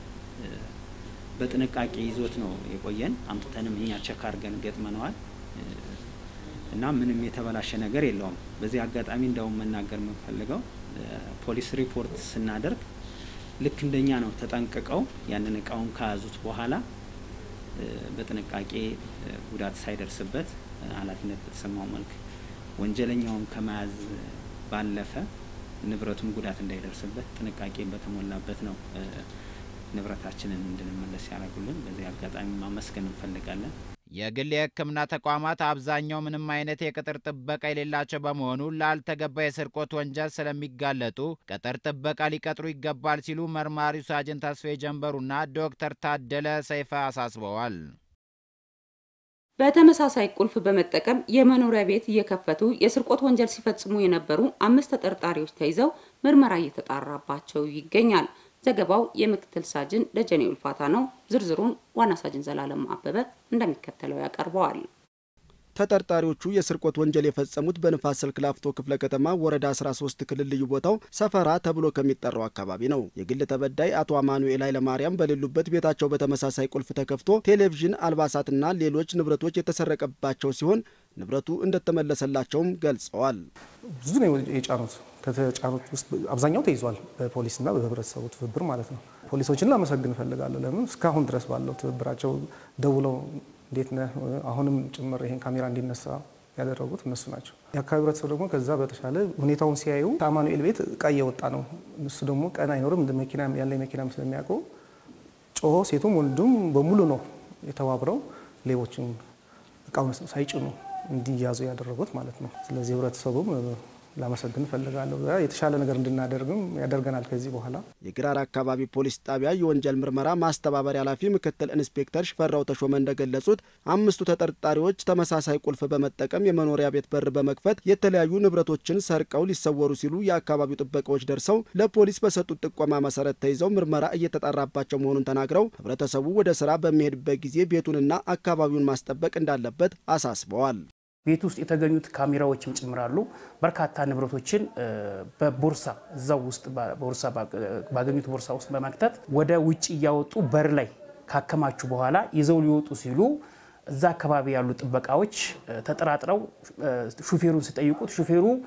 በጥንቃቄ ይዞት ነው የቆየን። አምጥተንም እኛ ቸክ አድርገን ገጥመነዋል እና ምንም የተበላሸ ነገር የለውም። በዚህ አጋጣሚ እንደውም መናገር የምንፈልገው ፖሊስ ሪፖርት ስናደርግ ልክ እንደኛ ነው ተጠንቅቀው ያንን እቃውን ከያዙት በኋላ በጥንቃቄ ጉዳት ሳይደርስበት ኃላፊነት በተሰማው መልክ ወንጀለኛውን ከመያዝ ባለፈ ንብረቱም ጉዳት እንዳይደርስበት ጥንቃቄ በተሞላበት ነው ንብረታችንን እንድንመለስ ያደረጉልን። በዚህ አጋጣሚ ማመስገን እንፈልጋለን። የግል የሕክምና ተቋማት አብዛኛው ምንም አይነት የቅጥር ጥበቃ የሌላቸው በመሆኑ ላልተገባ የስርቆት ወንጀል ስለሚጋለጡ ቅጥር ጥበቃ ሊቀጥሩ ይገባል ሲሉ መርማሪው ሳጅን ተስፋዬ ጀንበሩና ዶክተር ታደለ ሰይፈ አሳስበዋል። በተመሳሳይ ቁልፍ በመጠቀም የመኖሪያ ቤት እየከፈቱ የስርቆት ወንጀል ሲፈጽሙ የነበሩ አምስት ተጠርጣሪዎች ተይዘው ምርመራ እየተጣራባቸው ይገኛል። ዘገባው የምክትል ሳጅን ደጀኔ ውልፋታ ነው። ዝርዝሩን ዋና ሳጅን ዘላለም አበበ እንደሚከተለው ያቀርበዋል። ተጠርጣሪዎቹ የስርቆት ወንጀል የፈጸሙት በንፋስ ስልክ ላፍቶ ክፍለ ከተማ ወረዳ 13 ክልል ልዩ ቦታው ሰፈራ ተብሎ ከሚጠራው አካባቢ ነው። የግል ተበዳይ አቶ አማኑኤል ኃይለማርያም በሌሉበት ቤታቸው በተመሳሳይ ቁልፍ ተከፍቶ ቴሌቪዥን፣ አልባሳትና ሌሎች ንብረቶች የተሰረቀባቸው ሲሆን ንብረቱ እንደተመለሰላቸውም ገልጸዋል። ብዙ ነው የጫኑት። ከተጫኑት ውስጥ አብዛኛው ተይዟል፣ በፖሊስና በህብረተሰቡ ትብብር ማለት ነው። ፖሊሶችን ላመሰግን እፈልጋለሁ። ለምን እስካሁን ድረስ ባለው ትብብራቸው ደውለው እንዴት ነህ አሁንም ጭምር ይሄን ካሜራ እንዲነሳ ያደረጉት እነሱ ናቸው። የአካባቢ ህብረተሰብ ደግሞ ከዛ በተሻለ ሁኔታውን ሲያዩ ከአማኑኤል ቤት እቃ እየወጣ ነው። እሱ ደግሞ ቀን አይኖርም መኪና ያለ መኪናም ስለሚያውቁ ጮሆ ሴቱም ወንዱም በሙሉ ነው የተባብረው ሌቦችን እቃውን ሳይጭኑ እንዲያዙ ያደረጉት ማለት ነው። ስለዚህ ህብረተሰቡም ላመሰግን እፈልጋለሁ። የተሻለ ነገር እንድናደርግም ያደርገናል ከዚህ በኋላ። የግራር አካባቢ ፖሊስ ጣቢያ የወንጀል ምርመራ ማስተባበሪያ ኃላፊ ምክትል ኢንስፔክተር ሽፈራው ተሾመ እንደገለጹት አምስቱ ተጠርጣሪዎች ተመሳሳይ ቁልፍ በመጠቀም የመኖሪያ ቤት በር በመክፈት የተለያዩ ንብረቶችን ሰርቀው ሊሰወሩ ሲሉ የአካባቢው ጥበቃዎች ደርሰው ለፖሊስ በሰጡት ጥቆማ መሰረት ተይዘው ምርመራ እየተጣራባቸው መሆኑን ተናግረው ህብረተሰቡ ወደ ስራ በሚሄድበት ጊዜ ቤቱንና አካባቢውን ማስጠበቅ እንዳለበት አሳስበዋል። ቤት ውስጥ የተገኙት ካሜራዎችም ጭምራሉ። በርካታ ንብረቶችን በቦርሳ እዛው ውስጥ ቦርሳ ባገኙት ቦርሳ ውስጥ በመክተት ወደ ውጭ እያወጡ በር ላይ ካከማቹ በኋላ ይዘው ሊወጡ ሲሉ እዛ አካባቢ ያሉ ጥበቃዎች ተጠራጥረው ሹፌሩን ሲጠይቁት ሹፌሩ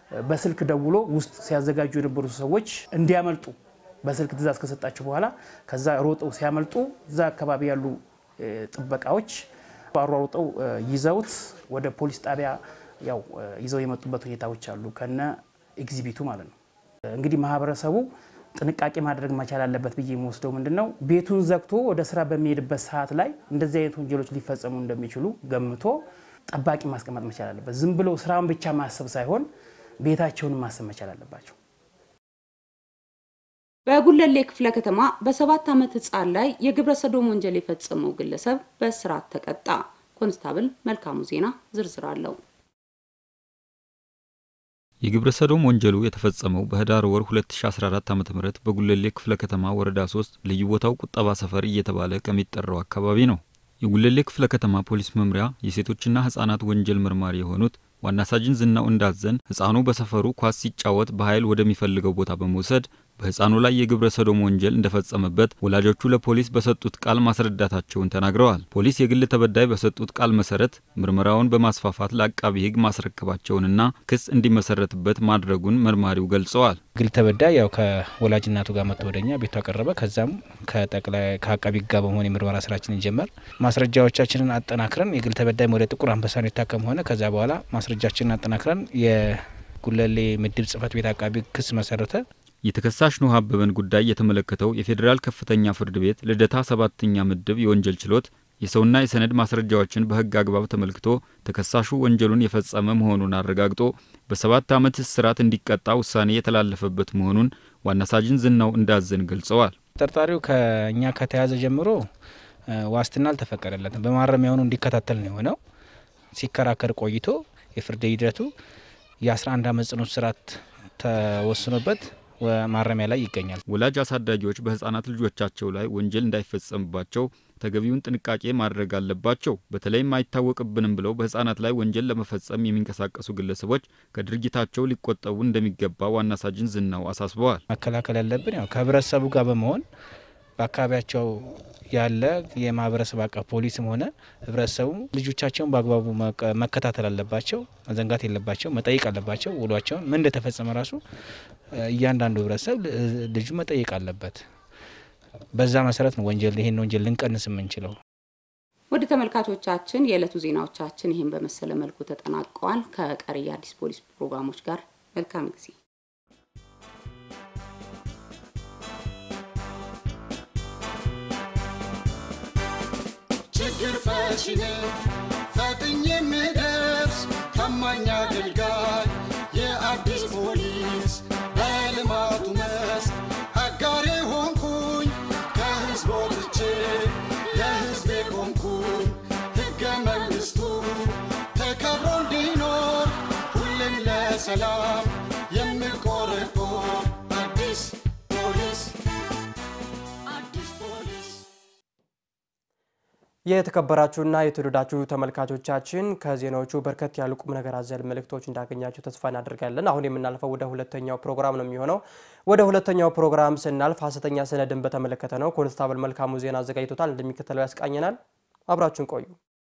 በስልክ ደውሎ ውስጥ ሲያዘጋጁ የነበሩ ሰዎች እንዲያመልጡ በስልክ ትእዛዝ ከሰጣቸው በኋላ ከዛ ሮጠው ሲያመልጡ እዛ አካባቢ ያሉ ጥበቃዎች አሯሩጠው ይዘውት ወደ ፖሊስ ጣቢያ ያው ይዘው የመጡበት ሁኔታዎች አሉ፣ ከነ ኤግዚቢቱ ማለት ነው። እንግዲህ ማህበረሰቡ ጥንቃቄ ማድረግ መቻል አለበት ብዬ የሚወስደው ምንድን ነው፣ ቤቱን ዘግቶ ወደ ስራ በሚሄድበት ሰዓት ላይ እንደዚህ አይነት ወንጀሎች ሊፈጸሙ እንደሚችሉ ገምቶ ጠባቂ ማስቀመጥ መቻል አለበት። ዝም ብለው ስራውን ብቻ ማሰብ ሳይሆን ቤታቸውን ማሰብ መቻል አለባቸው። በጉለሌ ክፍለ ከተማ በሰባት ዓመት ህፃን ላይ የግብረ ሰዶም ወንጀል የፈጸመው ግለሰብ በእስራት ተቀጣ። ኮንስታብል መልካሙ ዜና ዝርዝር አለው። የግብረ ሰዶም ወንጀሉ የተፈጸመው በህዳር ወር 2014 ዓ.ም በጉለሌ ክፍለ ከተማ ወረዳ 3 ልዩ ቦታው ቁጠባ ሰፈር እየተባለ ከሚጠራው አካባቢ ነው። የጉለሌ ክፍለ ከተማ ፖሊስ መምሪያ የሴቶችና ህጻናት ወንጀል መርማሪ የሆኑት ዋና ሳጅን ዝናው እንዳዘን ህፃኑ በሰፈሩ ኳስ ሲጫወት በኃይል ወደሚፈልገው ቦታ በመውሰድ በህፃኑ ላይ የግብረ ሰዶም ወንጀል እንደፈጸመበት ወላጆቹ ለፖሊስ በሰጡት ቃል ማስረዳታቸውን ተናግረዋል። ፖሊስ የግል ተበዳይ በሰጡት ቃል መሰረት ምርመራውን በማስፋፋት ለአቃቢ ህግ ማስረከባቸውንና ክስ እንዲመሰረትበት ማድረጉን መርማሪው ገልጸዋል። ግል ተበዳይ ያው ከወላጅ እናቱ ጋር መጥቶ ወደኛ ቤቱ አቀረበ። ከዛም ከጠቅላይ ከአቃቢ ህግ ጋር በመሆን የምርመራ ስራችንን ጀመር። ማስረጃዎቻችንን አጠናክረን የግል ተበዳይ ወደ ጥቁር አንበሳ ነው የታከም ሆነ። ከዛ በኋላ ማስረጃችንን አጠናክረን የጉለሌ ምድብ ጽህፈት ቤት አቃቢ ክስ መሰረተ። የተከሳሽ ኖህ አበበን ጉዳይ የተመለከተው የፌዴራል ከፍተኛ ፍርድ ቤት ልደታ ሰባተኛ ምድብ የወንጀል ችሎት የሰውና የሰነድ ማስረጃዎችን በህግ አግባብ ተመልክቶ ተከሳሹ ወንጀሉን የፈጸመ መሆኑን አረጋግጦ በሰባት ዓመት እስራት እንዲቀጣ ውሳኔ የተላለፈበት መሆኑን ዋና ሳጅን ዝናው እንዳዘን ገልጸዋል። ተጠርጣሪው ከእኛ ከተያዘ ጀምሮ ዋስትና አልተፈቀደለትም። በማረሚያ ሆኖ እንዲከታተል ነው የሆነው። ሲከራከር ቆይቶ የፍርድ ሂደቱ የ11 ዓመት ጽኑ እስራት ተወስኖበት ማረሚያ ላይ ይገኛል። ወላጅ አሳዳጊዎች በህጻናት ልጆቻቸው ላይ ወንጀል እንዳይፈጸምባቸው ተገቢውን ጥንቃቄ ማድረግ አለባቸው። በተለይም አይታወቅብንም ብለው በህጻናት ላይ ወንጀል ለመፈጸም የሚንቀሳቀሱ ግለሰቦች ከድርጊታቸው ሊቆጠቡ እንደሚገባ ዋና ሳጅን ዝናው አሳስበዋል። መከላከል ያለብን ያው ከህብረተሰቡ ጋር በመሆን በአካባቢያቸው ያለ የማህበረሰብ አቀፍ ፖሊስም ሆነ ህብረተሰቡ ልጆቻቸውን በአግባቡ መከታተል አለባቸው፣ መዘንጋት የለባቸው፣ መጠየቅ አለባቸው። ውሏቸውን ምን እንደተፈጸመ ራሱ እያንዳንዱ ህብረተሰብ ልጁ መጠየቅ አለበት። በዛ መሰረት ነው ወንጀል ይህን ወንጀል ልንቀንስ የምንችለው። ወደ ተመልካቾቻችን የዕለቱ ዜናዎቻችን ይህን በመሰለ መልኩ ተጠናቀዋል። ከቀሪ የአዲስ ፖሊስ ፕሮግራሞች ጋር መልካም ጊዜ ችግር ፈቺ ነኝ ፈጥኜ የምደርስ ታማኝ አገልጋይ የአዲስ ፖሊስ በልማቱ መስክ አጋሬ ሆንኩኝ ከህዝብ ወጥቼ ለህዝቤ ቆምኩኝ ሕገ መንግሥቱ ተከብሮ እንዲኖር ሁሌም ለሰላም የምቆረቆር አዲስ ፖሊስ አዲስ ፖሊስ የተከበራችሁና የተወደዳችሁ ተመልካቾቻችን ከዜናዎቹ በርከት ያሉ ቁም ነገር አዘል መልእክቶች እንዳገኛችሁ ተስፋ እናደርጋለን። አሁን የምናልፈው ወደ ሁለተኛው ፕሮግራም ነው የሚሆነው። ወደ ሁለተኛው ፕሮግራም ስናልፍ ሀሰተኛ ሰነድን በተመለከተ ነው። ኮንስታብል መልካሙ ዜና አዘጋጅቶታል፣ እንደሚከተለው ያስቃኘናል። አብራችሁን ቆዩ።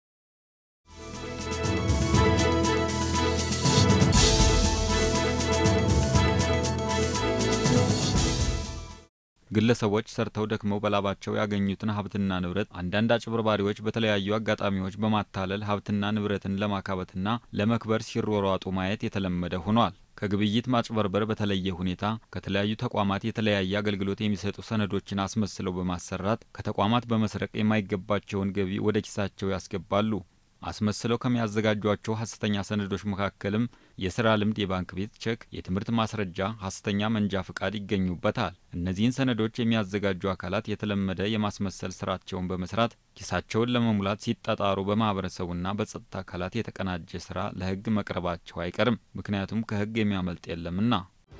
ግለሰቦች ሰርተው ደክመው በላባቸው ያገኙትን ሀብትና ንብረት አንዳንድ አጭበርባሪዎች በተለያዩ አጋጣሚዎች በማታለል ሀብትና ንብረትን ለማካበትና ለመክበር ሲሯሯጡ ማየት የተለመደ ሆኗል። ከግብይት ማጭበርበር በተለየ ሁኔታ ከተለያዩ ተቋማት የተለያየ አገልግሎት የሚሰጡ ሰነዶችን አስመስለው በማሰራት ከተቋማት በመስረቅ የማይገባቸውን ገቢ ወደ ኪሳቸው ያስገባሉ። አስመስለው ከሚያዘጋጇቸው ሀሰተኛ ሰነዶች መካከልም የስራ ልምድ፣ የባንክ ቤት ቼክ፣ የትምህርት ማስረጃ፣ ሀሰተኛ መንጃ ፍቃድ ይገኙበታል። እነዚህን ሰነዶች የሚያዘጋጁ አካላት የተለመደ የማስመሰል ስራቸውን በመስራት ኪሳቸውን ለመሙላት ሲጣጣሩ በማህበረሰቡና በጸጥታ አካላት የተቀናጀ ስራ ለሕግ መቅረባቸው አይቀርም። ምክንያቱም ከሕግ የሚያመልጥ የለምና።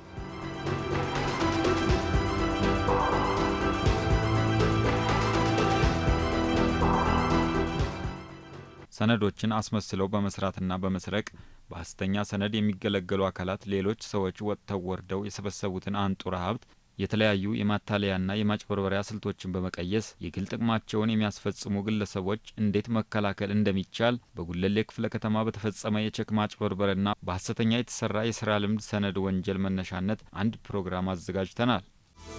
ሰነዶችን አስመስለው በመስራትና በመስረቅ በሀሰተኛ ሰነድ የሚገለገሉ አካላት ሌሎች ሰዎች ወጥተው ወርደው የሰበሰቡትን አንጡራ ሀብት የተለያዩ የማታለያና የማጭበርበሪያ ስልቶችን በመቀየስ የግል ጥቅማቸውን የሚያስፈጽሙ ግለሰቦች እንዴት መከላከል እንደሚቻል በጉለሌ ክፍለ ከተማ በተፈጸመ የቼክ ማጭበርበርና በሐሰተኛ የተሰራ የስራ ልምድ ሰነድ ወንጀል መነሻነት አንድ ፕሮግራም አዘጋጅተናል።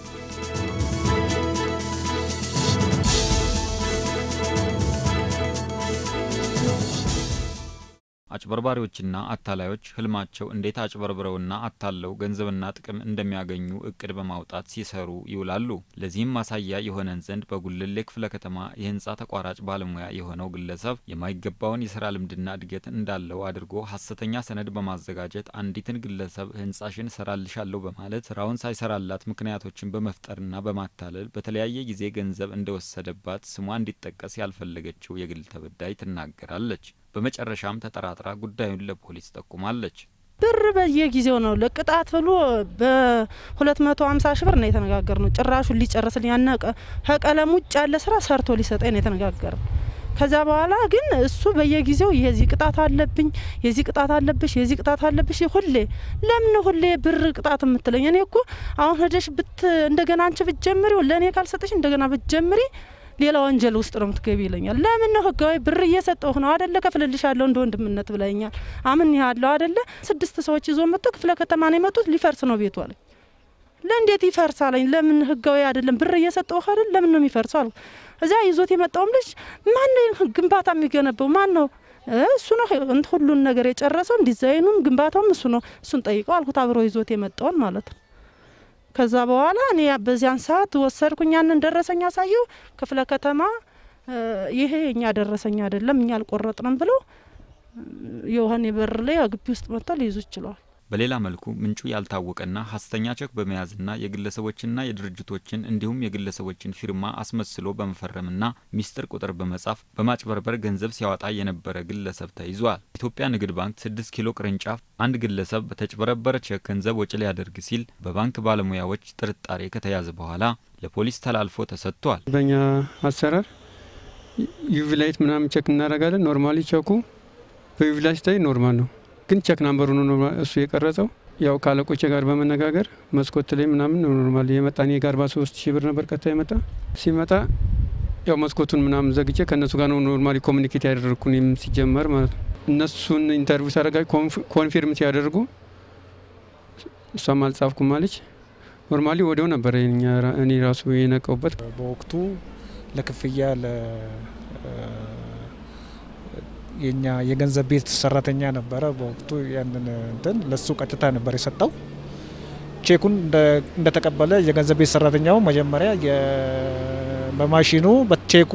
አጭበርባሪዎችና አታላዮች ህልማቸው እንዴት አጭበርብረውና አታለው ገንዘብና ጥቅም እንደሚያገኙ እቅድ በማውጣት ሲሰሩ ይውላሉ። ለዚህም ማሳያ የሆነን ዘንድ በጉለሌ ክፍለ ከተማ የህንፃ ተቋራጭ ባለሙያ የሆነው ግለሰብ የማይገባውን የስራ ልምድና እድገት እንዳለው አድርጎ ሀሰተኛ ሰነድ በማዘጋጀት አንዲትን ግለሰብ ህንፃሽን ሰራልሻለሁ በማለት ስራውን ሳይሰራላት ምክንያቶችን በመፍጠርና በማታለል በተለያየ ጊዜ ገንዘብ እንደወሰደባት ስሟ እንዲጠቀስ ያልፈለገችው የግል ተበዳይ ትናገራለች። በመጨረሻም ተጠራጥራ ጉዳዩን ለፖሊስ ጠቁማለች። ብር በየጊዜው ነው ለቅጣት ብሎ በሁለት መቶ ሀምሳ ሺ ብር ነው የተነጋገር ነው። ጭራሹን ሊጨርስልኝ ያነቀ ከቀለም ውጭ ያለ ስራ ሰርቶ ሊሰጠኝ ነው የተነጋገር ነው። ከዛ በኋላ ግን እሱ በየጊዜው የዚህ ቅጣት አለብኝ፣ የዚህ ቅጣት አለብሽ፣ የዚህ ቅጣት አለብሽ። ሁሌ ለምን ሁሌ ብር ቅጣት የምትለኝ? እኔ እኮ አሁን ሄደሽ ብት እንደገና አንቺ ብትጀምሪ ለእኔ ካልሰጠሽ እንደገና ብትጀምሪ ሌላ ወንጀል ውስጥ ነው የምትገቢ ይለኛል። ለምን ነው ህጋዊ ብር እየሰጠሁ ነው አደለ? ከፍልልሻለሁ እንደ ወንድምነት ብለኛል። አምን ያለው አደለ? ስድስት ሰዎች ይዞ መጥቶ ክፍለ ከተማ ነው የመጡት። ሊፈርስ ነው ቤቱ አለኝ። ለእንዴት ይፈርሳለኝ? ለምን ህጋዊ አይደለም ብር እየሰጠሁ አይደል? ለምን ነው የሚፈርሰው አልኩ። እዚያ ይዞት የመጣውም ልጅ ማን ነው ግንባታ የሚገነባው ማን ነው? እሱ ነው ሁሉን ነገር የጨረሰው ዲዛይኑም ግንባታውም እሱ ነው። እሱን ጠይቀው አልኩት። አብሮ ይዞት የመጣውን ማለት ነው። ከዛ በኋላ እኔ በዚያን ሰዓት ወሰድኩኝ። ያንን ደረሰኝ አሳየው። ክፍለ ከተማ ይሄ እኛ ደረሰኝ አይደለም እኛ አልቆረጥንም ብለው የውሀኔ በር ላይ ግቢ ውስጥ መጥተው ሊይዙ ችለዋል። በሌላ መልኩ ምንጩ ያልታወቀና ሀሰተኛ ቼክ በመያዝና የግለሰቦችና የድርጅቶችን እንዲሁም የግለሰቦችን ፊርማ አስመስሎ በመፈረምና ሚስጥር ቁጥር በመጻፍ በማጭበርበር ገንዘብ ሲያወጣ የነበረ ግለሰብ ተይዟል። ኢትዮጵያ ንግድ ባንክ ስድስት ኪሎ ቅርንጫፍ አንድ ግለሰብ በተጭበረበረ ቼክ ገንዘብ ወጪ ሊያደርግ ሲል በባንክ ባለሙያዎች ጥርጣሬ ከተያዘ በኋላ ለፖሊስ ተላልፎ ተሰጥቷል። በእኛ አሰራር ዩቪ ላይት ምናምን ቼክ እናደርጋለን። ኖርማሊ ቼኩ በዩቪ ላይት ላይ ኖርማል ነው ግን ቼክ ናምበሩ ነው እሱ የቀረጸው። ያው ከአለቆቼ ጋር በመነጋገር መስኮት ላይ ምናምን ኖርማል የመጣ እኔ ጋር በሶስት ሺህ ብር ነበር ቀጥታ የመጣ ሲመጣ ያው መስኮቱን ምናምን ዘግቼ ከእነሱ ጋር ነው ኖርማሊ ኮሚኒኬት ያደረግኩን ሲጀመር ማለት ነው። እነሱን ኢንተርቪው ሳደርጋ ኮንፊርም ሲያደርጉ እሷም አልጻፍኩም አለች። ኖርማሊ ወዲያው ነበር እኔ ራሱ የነቀውበት በወቅቱ ለክፍያ የኛ የገንዘብ ቤት ሰራተኛ ነበረ በወቅቱ ያንን እንትን ለሱ ቀጥታ ነበር የሰጠው። ቼኩን እንደተቀበለ የገንዘብ ቤት ሰራተኛው መጀመሪያ በማሽኑ በቼኩ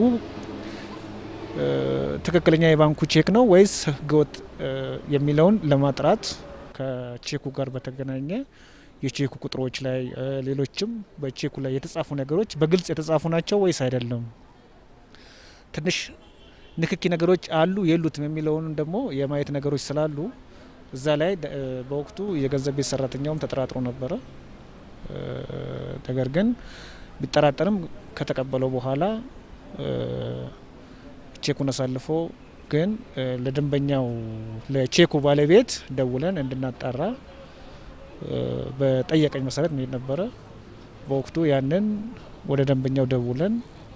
ትክክለኛ የባንኩ ቼክ ነው ወይስ ህገወጥ የሚለውን ለማጥራት ከቼኩ ጋር በተገናኘ የቼኩ ቁጥሮች ላይ ሌሎችም በቼኩ ላይ የተጻፉ ነገሮች በግልጽ የተጻፉ ናቸው ወይስ አይደለም ትንሽ ንክኪ ነገሮች አሉ የሉትም የሚለውን ደግሞ የማየት ነገሮች ስላሉ እዛ ላይ በወቅቱ የገንዘብ ቤት ሰራተኛውም ተጠራጥሮ ነበረ። ነገር ግን ቢጠራጠርም ከተቀበለው በኋላ ቼኩን አሳልፎ ግን ለደንበኛው ለቼኩ ባለቤት ደውለን እንድናጣራ በጠየቀኝ መሰረት መሄድ ነበረ። በወቅቱ ያንን ወደ ደንበኛው ደውለን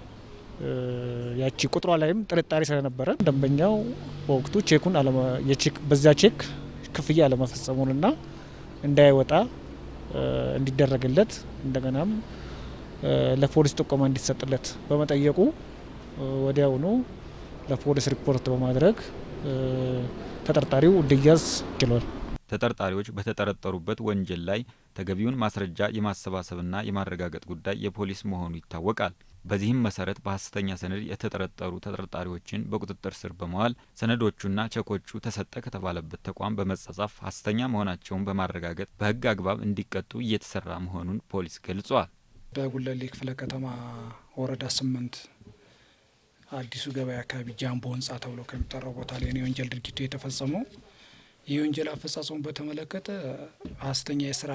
ያቺ ቁጥሯ ላይም ጥርጣሬ ስለነበረ ደንበኛው በወቅቱ ቼኩን በዚያ ቼክ ክፍያ አለመፈጸሙንና እንዳይወጣ እንዲደረግለት እንደገናም ለፖሊስ ጥቆማ እንዲሰጥለት በመጠየቁ ወዲያውኑ ለፖሊስ ሪፖርት በማድረግ ተጠርጣሪው እንዲያዝ ችሏል። ተጠርጣሪዎች በተጠረጠሩበት ወንጀል ላይ ተገቢውን ማስረጃ የማሰባሰብና የማረጋገጥ ጉዳይ የፖሊስ መሆኑ ይታወቃል። በዚህም መሰረት በሀሰተኛ ሰነድ የተጠረጠሩ ተጠርጣሪዎችን በቁጥጥር ስር በመዋል ሰነዶቹና ቸኮቹ ተሰጠ ከተባለበት ተቋም በመጻጻፍ ሀሰተኛ መሆናቸውን በማረጋገጥ በሕግ አግባብ እንዲቀጡ እየተሰራ መሆኑን ፖሊስ ገልጿል። በጉለሌ ክፍለ ከተማ ወረዳ ስምንት አዲሱ ገበያ አካባቢ ጃምቦ ህንጻ ተብሎ ከሚጠራው ቦታ ላይ ነው የወንጀል ድርጊቱ የተፈጸመው። የወንጀል አፈጻጸሙ በተመለከተ ሀሰተኛ የስራ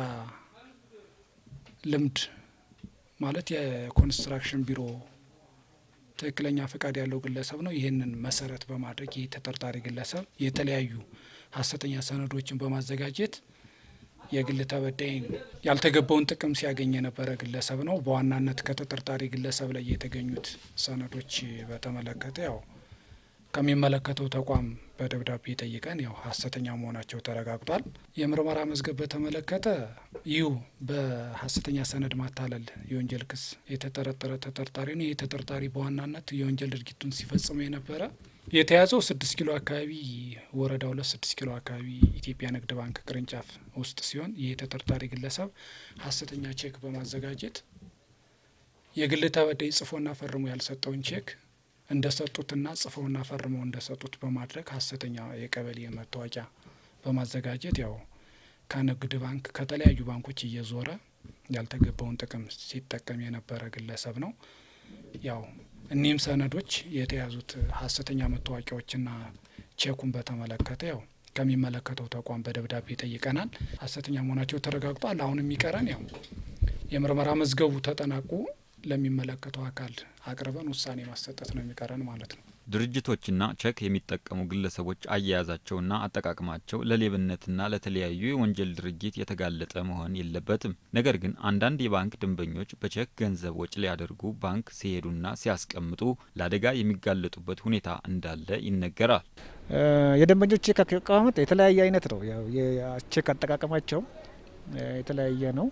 ልምድ ማለት የኮንስትራክሽን ቢሮ ትክክለኛ ፈቃድ ያለው ግለሰብ ነው። ይህንን መሰረት በማድረግ ይህ ተጠርጣሪ ግለሰብ የተለያዩ ሀሰተኛ ሰነዶችን በማዘጋጀት የግል ተበዳይን ያልተገባውን ጥቅም ሲያገኝ የነበረ ግለሰብ ነው። በዋናነት ከተጠርጣሪ ግለሰብ ላይ የተገኙት ሰነዶች በተመለከተ ያው ከሚመለከተው ተቋም በደብዳቤ ጠይቀን ያው ሀሰተኛ መሆናቸው ተረጋግጧል። የምርመራ መዝገብ በተመለከተ ይሁ በሀሰተኛ ሰነድ ማታለል የወንጀል ክስ የተጠረጠረ ተጠርጣሪ ነው። ይህ ተጠርጣሪ በዋናነት የወንጀል ድርጊቱን ሲፈጽሙ የነበረ የተያዘው ስድስት ኪሎ አካባቢ ወረዳ ሁለት ስድስት ኪሎ አካባቢ ኢትዮጵያ ንግድ ባንክ ቅርንጫፍ ውስጥ ሲሆን ይህ ተጠርጣሪ ግለሰብ ሀሰተኛ ቼክ በማዘጋጀት የግል ተበዳይ ጽፎና ፈርሞ ያልሰጠውን ቼክ እንደሰጡትና ጽፈውና ፈርመው እንደሰጡት በማድረግ ሀሰተኛ የቀበሌ መታወቂያ በማዘጋጀት ያው ከንግድ ባንክ ከተለያዩ ባንኮች እየዞረ ያልተገባውን ጥቅም ሲጠቀም የነበረ ግለሰብ ነው። ያው እኒህም ሰነዶች የተያዙት ሀሰተኛ መታወቂያዎችና ቼኩን በተመለከተ ያው ከሚመለከተው ተቋም በደብዳቤ ጠይቀናል። ሀሰተኛ መሆናቸው ተረጋግጧል። አሁን የሚቀረን ያው የምርመራ መዝገቡ ተጠናቆ ለሚመለከተው አካል አቅርበን ውሳኔ ማሰጠት ነው የሚቀረን ማለት ነው። ድርጅቶችና ቼክ የሚጠቀሙ ግለሰቦች አያያዛቸውና አጠቃቅማቸው ለሌብነትና ለተለያዩ የወንጀል ድርጊት የተጋለጠ መሆን የለበትም። ነገር ግን አንዳንድ የባንክ ደንበኞች በቼክ ገንዘብ ወጪ ሊያደርጉ ባንክ ሲሄዱና ሲያስቀምጡ ለአደጋ የሚጋለጡበት ሁኔታ እንዳለ ይነገራል። የደንበኞች ቼክ አቀማመጥ የተለያየ አይነት ነው። ያው የቼክ አጠቃቀማቸው የተለያየ ነው።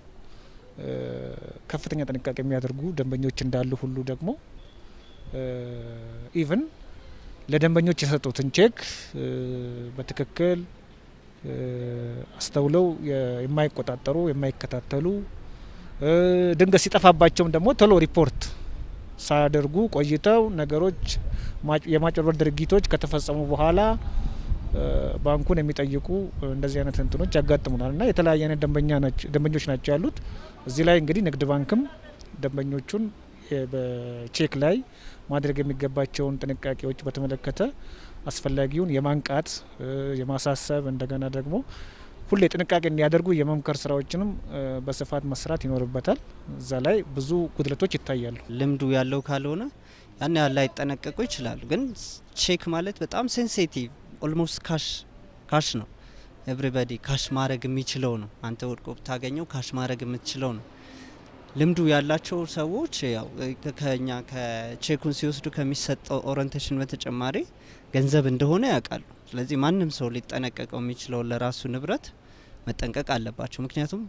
ከፍተኛ ጥንቃቄ የሚያደርጉ ደንበኞች እንዳሉ ሁሉ ደግሞ ኢቭን ለደንበኞች የሰጡትን ቼክ በትክክል አስተውለው የማይቆጣጠሩ የማይከታተሉ ድንገት ሲጠፋባቸውም ደግሞ ቶሎ ሪፖርት ሳያደርጉ ቆይተው ነገሮች የማጭበርበር ድርጊቶች ከተፈጸሙ በኋላ ባንኩን የሚጠይቁ እንደዚህ አይነት እንትኖች ያጋጥሙናል እና የተለያየ አይነት ደንበኞች ናቸው ያሉት። እዚህ ላይ እንግዲህ ንግድ ባንክም ደንበኞቹን በቼክ ላይ ማድረግ የሚገባቸውን ጥንቃቄዎች በተመለከተ አስፈላጊውን የማንቃት የማሳሰብ እንደገና ደግሞ ሁሌ ጥንቃቄ እንዲያደርጉ የመምከር ስራዎችንም በስፋት መስራት ይኖርበታል። እዛ ላይ ብዙ ጉድለቶች ይታያሉ። ልምዱ ያለው ካልሆነ ያን ያህል ላይጠነቀቁ ይችላሉ። ግን ቼክ ማለት በጣም ሴንሲቲቭ ኦልሞስት ካሽ ካሽ ነው። ኤቭሪባዲ ካሽ ማድረግ የሚችለው ነው። አንተ ወድቆ ብታገኘው ካሽ ማድረግ የምትችለው ነው። ልምዱ ያላቸው ሰዎች ያው ከኛ ከቼኩን ሲወስዱ ከሚሰጠው ኦሪንቴሽን በተጨማሪ ገንዘብ እንደሆነ ያውቃሉ። ስለዚህ ማንም ሰው ሊጠነቀቀው የሚችለው ለራሱ ንብረት መጠንቀቅ አለባቸው። ምክንያቱም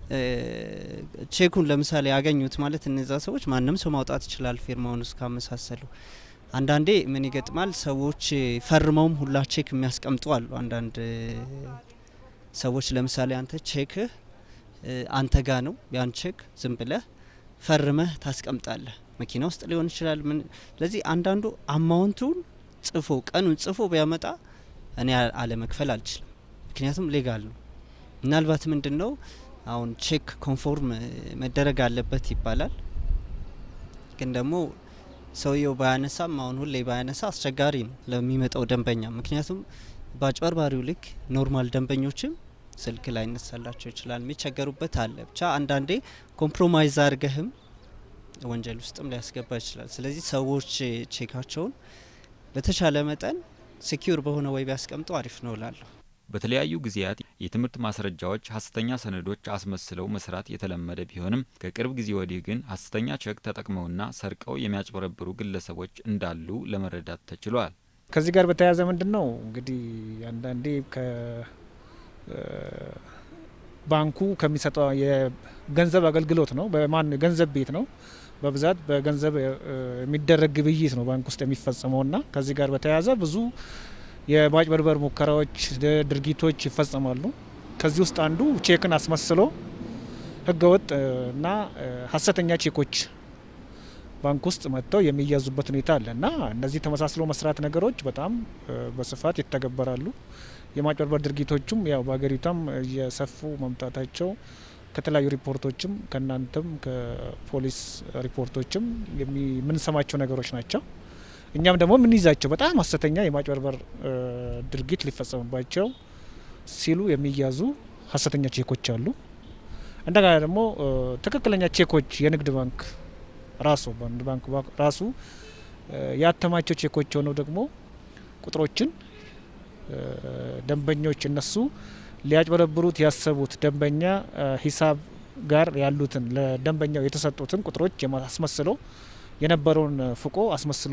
ቼኩን ለምሳሌ ያገኙት ማለት እነዛ ሰዎች ማንም ሰው ማውጣት ይችላል ፊርማውን እስካመሳሰሉ። አንዳንዴ ምን ይገጥማል፣ ሰዎች ፈርመውም ሁላ ቼክ የሚያስቀምጡ አሉ። አንዳንድ ሰዎች ለምሳሌ አንተ ቼክህ አንተ ጋ ነው ያን ቼክ ዝም ብለህ ፈርመህ ታስቀምጣለህ። መኪና ውስጥ ሊሆን ይችላል። ምን ስለዚህ አንዳንዱ አማውንቱን ጽፎ ቀኑን ጽፎ ቢያመጣ እኔ አለመክፈል አልችልም፣ ምክንያቱም ሌጋል ነው። ምናልባት ምንድን ነው አሁን ቼክ ኮንፎርም መደረግ አለበት ይባላል። ግን ደግሞ ሰውየው ባያነሳም አሁን ሁሌ ባያነሳ አስቸጋሪ ነው ለሚመጣው ደንበኛ። ምክንያቱም በአጭበርባሪው ልክ ኖርማል ደንበኞችም ስልክ ላይ ይነሳላቸው ይችላል። የሚቸገሩበት አለ። ብቻ አንዳንዴ ኮምፕሮማይዝ አድርገህም ወንጀል ውስጥም ሊያስገባ ይችላል። ስለዚህ ሰዎች ቼካቸውን በተቻለ መጠን ሴኪዩር በሆነ ወይ ቢያስቀምጡ አሪፍ ነው እላለሁ። በተለያዩ ጊዜያት የትምህርት ማስረጃዎች ሀሰተኛ ሰነዶች አስመስለው መስራት የተለመደ ቢሆንም ከቅርብ ጊዜ ወዲህ ግን ሀሰተኛ ቼክ ተጠቅመውና ሰርቀው የሚያጭበረብሩ ግለሰቦች እንዳሉ ለመረዳት ተችሏል። ከዚህ ጋር በተያያዘ ምንድን ነው እንግዲህ አንዳንዴ ባንኩ ከሚሰጠው የገንዘብ አገልግሎት ነው። በማን ገንዘብ ቤት ነው በብዛት በገንዘብ የሚደረግ ግብይት ነው ባንክ ውስጥ የሚፈጸመው እና ከዚህ ጋር በተያያዘ ብዙ የማጭበርበር ሙከራዎች፣ ድርጊቶች ይፈጸማሉ። ከዚህ ውስጥ አንዱ ቼክን አስመስሎ ህገወጥ እና ሀሰተኛ ቼኮች ባንክ ውስጥ መጥተው የሚያዙበት ሁኔታ አለ እና እነዚህ ተመሳስሎ መስራት ነገሮች በጣም በስፋት ይተገበራሉ። የማጭበርበር ድርጊቶቹም ያው በሀገሪቷም እየሰፉ መምጣታቸው ከተለያዩ ሪፖርቶችም ከእናንተም ከፖሊስ ሪፖርቶችም የምንሰማቸው ነገሮች ናቸው። እኛም ደግሞ የምንይዛቸው በጣም ሀሰተኛ የማጭበርበር ድርጊት ሊፈጸምባቸው ሲሉ የሚያዙ ሀሰተኛ ቼኮች አሉ። እንደገና ደግሞ ትክክለኛ ቼኮች የንግድ ባንክ ራሱ ባንክ ራሱ ያተማቸው ቼኮች ሆነው ደግሞ ቁጥሮችን ደንበኞች እነሱ ሊያጭበረብሩት ያሰቡት ደንበኛ ሂሳብ ጋር ያሉትን ለደንበኛው የተሰጡትን ቁጥሮች አስመስሎ የነበረውን ፍቆ አስመስሎ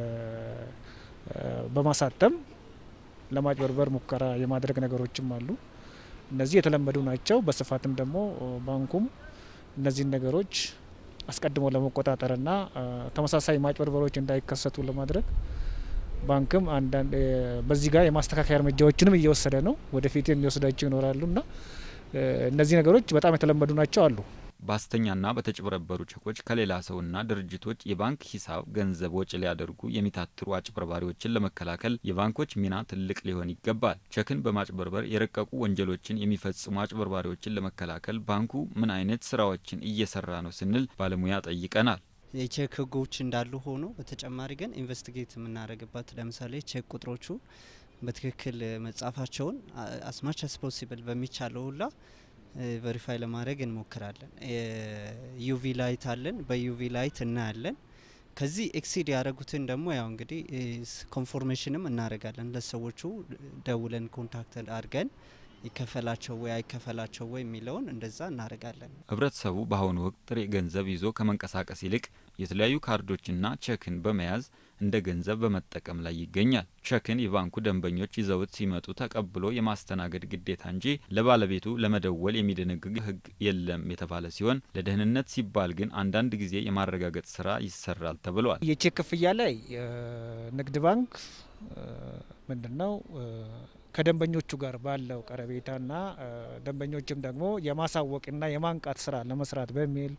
በማሳተም ለማጭበርበር ሙከራ የማድረግ ነገሮችም አሉ። እነዚህ የተለመዱ ናቸው። በስፋትም ደግሞ ባንኩም እነዚህን ነገሮች አስቀድሞ ለመቆጣጠርና ተመሳሳይ ማጭበርበሮች እንዳይከሰቱ ለማድረግ ባንክም አንዳንድ በዚህ ጋር የማስተካከያ እርምጃዎችንም እየወሰደ ነው። ወደፊት የሚወስዳቸው ይኖራሉና እነዚህ ነገሮች በጣም የተለመዱ ናቸው አሉ። በሐሰተኛና በተጭበረበሩ ቼኮች ከሌላ ሰውና ድርጅቶች የባንክ ሂሳብ ገንዘብ ወጪ ሊያደርጉ የሚታትሩ አጭበርባሪዎችን ለመከላከል የባንኮች ሚና ትልቅ ሊሆን ይገባል። ቼክን በማጭበርበር የረቀቁ ወንጀሎችን የሚፈጽሙ አጭበርባሪዎችን ለመከላከል ባንኩ ምን አይነት ስራዎችን እየሰራ ነው ስንል ባለሙያ ጠይቀናል። የቼክ ህጎች እንዳሉ ሆኖ በተጨማሪ ግን ኢንቨስቲጌት የምናደርግበት ለምሳሌ ቼክ ቁጥሮቹ በትክክል መጻፋቸውን አስማች አስ ፖሲብል በሚቻለው ሁላ ቨሪፋይ ለማድረግ እንሞክራለን። ዩቪ ላይት አለን፣ በዩቪ ላይት እናያለን። ከዚህ ኤክሲድ ያደረጉትን ደግሞ ያው እንግዲህ ኮንፎርሜሽንም እናደርጋለን። ለሰዎቹ ደውለን ኮንታክት አድርገን ይከፈላቸው ወይ አይከፈላቸው ወይ የሚለውን እንደዛ እናደርጋለን። ህብረተሰቡ በአሁኑ ወቅት ጥሬ ገንዘብ ይዞ ከመንቀሳቀስ ይልቅ የተለያዩ ካርዶችና ቼክን በመያዝ እንደ ገንዘብ በመጠቀም ላይ ይገኛል። ቼክን የባንኩ ደንበኞች ይዘውት ሲመጡ ተቀብሎ የማስተናገድ ግዴታ እንጂ ለባለቤቱ ለመደወል የሚደነግግ ህግ የለም የተባለ ሲሆን ለደህንነት ሲባል ግን አንዳንድ ጊዜ የማረጋገጥ ስራ ይሰራል ተብሏል። የቼክ ክፍያ ላይ ንግድ ባንክ ምንድን ነው ከደንበኞቹ ጋር ባለው ቀረቤታና ደንበኞችም ደግሞ የማሳወቅና የማንቃት ስራ ለመስራት በሚል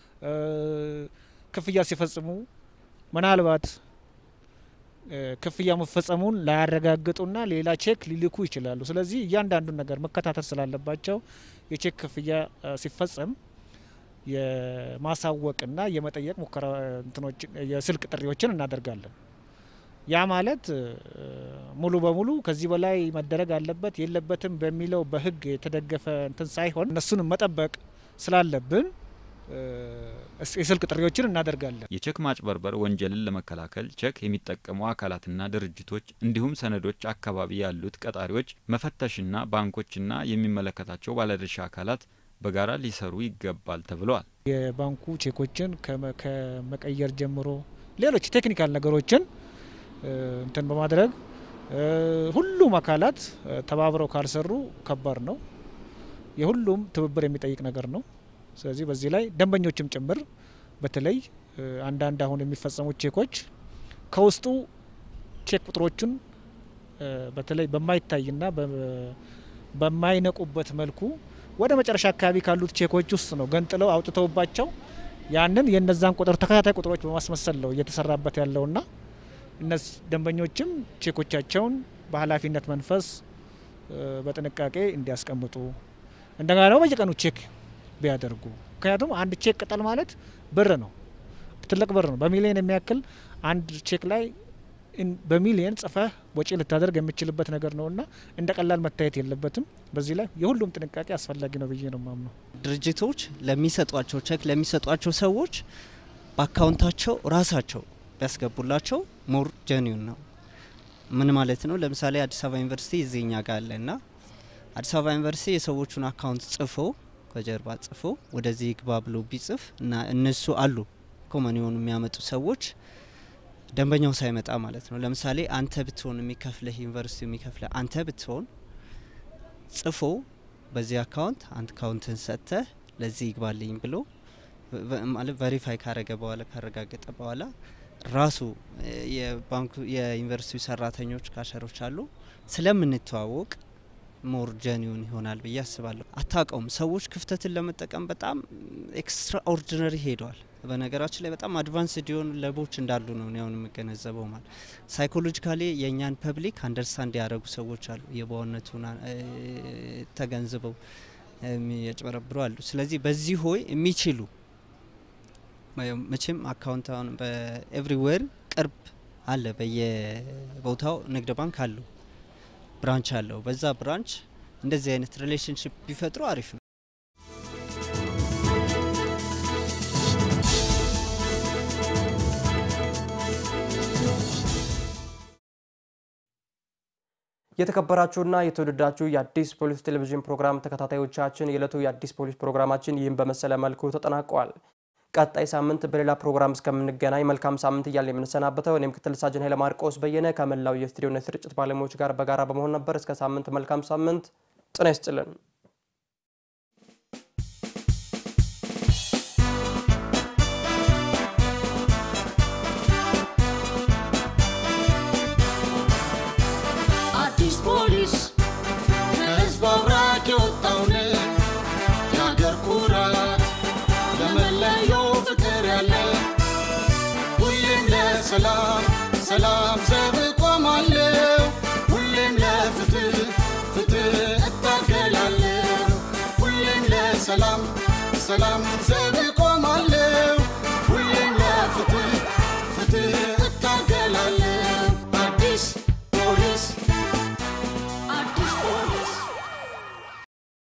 ክፍያ ሲፈጽሙ ምናልባት ክፍያ መፈጸሙን ላያረጋግጡና ሌላ ቼክ ሊልኩ ይችላሉ። ስለዚህ እያንዳንዱን ነገር መከታተል ስላለባቸው የቼክ ክፍያ ሲፈጸም የማሳወቅና የመጠየቅ ሙከራ እንትኖችን የስልክ ጥሪዎችን እናደርጋለን። ያ ማለት ሙሉ በሙሉ ከዚህ በላይ መደረግ አለበት የለበትም በሚለው በህግ የተደገፈ እንትን ሳይሆን እነሱንም መጠበቅ ስላለብን የስልክ ጥሪዎችን እናደርጋለን። የቼክ ማጭበርበር ወንጀልን ለመከላከል ቼክ የሚጠቀሙ አካላትና ድርጅቶች እንዲሁም ሰነዶች አካባቢ ያሉት ቀጣሪዎች መፈተሽና ባንኮችና የሚመለከታቸው ባለድርሻ አካላት በጋራ ሊሰሩ ይገባል ተብለዋል። የባንኩ ቼኮችን ከመቀየር ጀምሮ ሌሎች ቴክኒካል ነገሮችን እንትን በማድረግ ሁሉም አካላት ተባብረው ካልሰሩ ከባድ ነው። የሁሉም ትብብር የሚጠይቅ ነገር ነው። ስለዚህ በዚህ ላይ ደንበኞችም ጭምር በተለይ አንዳንድ አሁን የሚፈጸሙት ቼኮች ከውስጡ ቼክ ቁጥሮቹን በተለይ በማይታይና በማይነቁበት መልኩ ወደ መጨረሻ አካባቢ ካሉት ቼኮች ውስጥ ነው ገንጥለው አውጥተውባቸው ያንን የነዛን ቁጥር ተከታታይ ቁጥሮች በማስመሰል ነው እየተሰራበት ያለውና እነዚህ ደንበኞችም ቼኮቻቸውን በኃላፊነት መንፈስ በጥንቃቄ እንዲያስቀምጡ እንደገና ደግሞ በየቀኑ ቼክ ቢያደርጉ ምክንያቱም አንድ ቼክ ቅጠል ማለት ብር ነው፣ ትልቅ ብር ነው። በሚሊዮን የሚያክል አንድ ቼክ ላይ በሚሊየን ጽፈህ ወጪ ልታደርግ የምችልበት ነገር ነውና እንደ ቀላል መታየት የለበትም። በዚህ ላይ የሁሉም ጥንቃቄ አስፈላጊ ነው ብዬ ነው ማምነው። ድርጅቶች ለሚሰጧቸው ቼክ ለሚሰጧቸው ሰዎች በአካውንታቸው ራሳቸው ቢያስገቡላቸው ሞር ጀኒውን ነው። ምን ማለት ነው? ለምሳሌ አዲስ አበባ ዩኒቨርሲቲ እዚህኛ ጋር አለ እና አዲስ አበባ ዩኒቨርሲቲ የሰዎቹን አካውንት ጽፎ ከጀርባ ጽፎ ወደዚህ ግባ ብሎ ቢጽፍ እና እነሱ አሉ ኮመን የሆኑ የሚያመጡ ሰዎች ደንበኛው ሳይመጣ ማለት ነው። ለምሳሌ አንተ ብትሆን የሚከፍልህ ዩኒቨርሲቲ የሚከፍልህ አንተ ብትሆን ጽፎ በዚህ አካውንት አንድ አካውንትን ሰጥተህ ለዚህ ይግባልኝ ብሎ ማለት ቨሪፋይ ካረገ በኋላ ካረጋገጠ በኋላ ራሱ የባንኩ የዩኒቨርሲቲው ሰራተኞች ካሸሮች አሉ ስለምንተዋወቅ ሞር ጀኒውን ይሆናል ብዬ አስባለሁ። አታውቀውም። ሰዎች ክፍተትን ለመጠቀም በጣም ኤክስትራ ኦርዲነሪ ሄደዋል። በነገራችን ላይ በጣም አድቫንስድ የሆኑ ለቦች እንዳሉ ነው አሁን የምገነዘበው። ማለት ሳይኮሎጂካሊ የእኛን ፐብሊክ አንደርስታንድ ያደረጉ ሰዎች አሉ፣ የበዋነቱን ተገንዝበው የሚያጭበረብሩ አሉ። ስለዚህ በዚህ ሆይ የሚችሉ መቼም አካውንት አሁን በኤቭሪዌር ቅርብ አለ፣ በየቦታው ንግድ ባንክ አለው ብራንች አለው። በዛ ብራንች እንደዚህ አይነት ሪሌሽንሽፕ ቢፈጥሩ አሪፍ ነው። የተከበራችሁና የተወደዳችሁ የአዲስ ፖሊስ ቴሌቪዥን ፕሮግራም ተከታታዮቻችን የዕለቱ የአዲስ ፖሊስ ፕሮግራማችን ይህን በመሰለ መልኩ ተጠናቋል። ቀጣይ ሳምንት በሌላ ፕሮግራም እስከምንገናኝ መልካም ሳምንት እያልን የምንሰናበተው እኔ ምክትል ሳጅን ኃይለ ማርቆስ በየነ ከመላው የስቱዲዮና የስርጭት ባለሙያዎች ጋር በጋራ በመሆን ነበር። እስከ ሳምንት መልካም ሳምንት፣ ጤና ይስጥልን። አዲስ ፖሊስ ከህዝብ አብራክ የወጣውን የአገር ኩራት ለመለየው ፍቅር ያለ ሁሌም ለሰላም ሰላም ዘ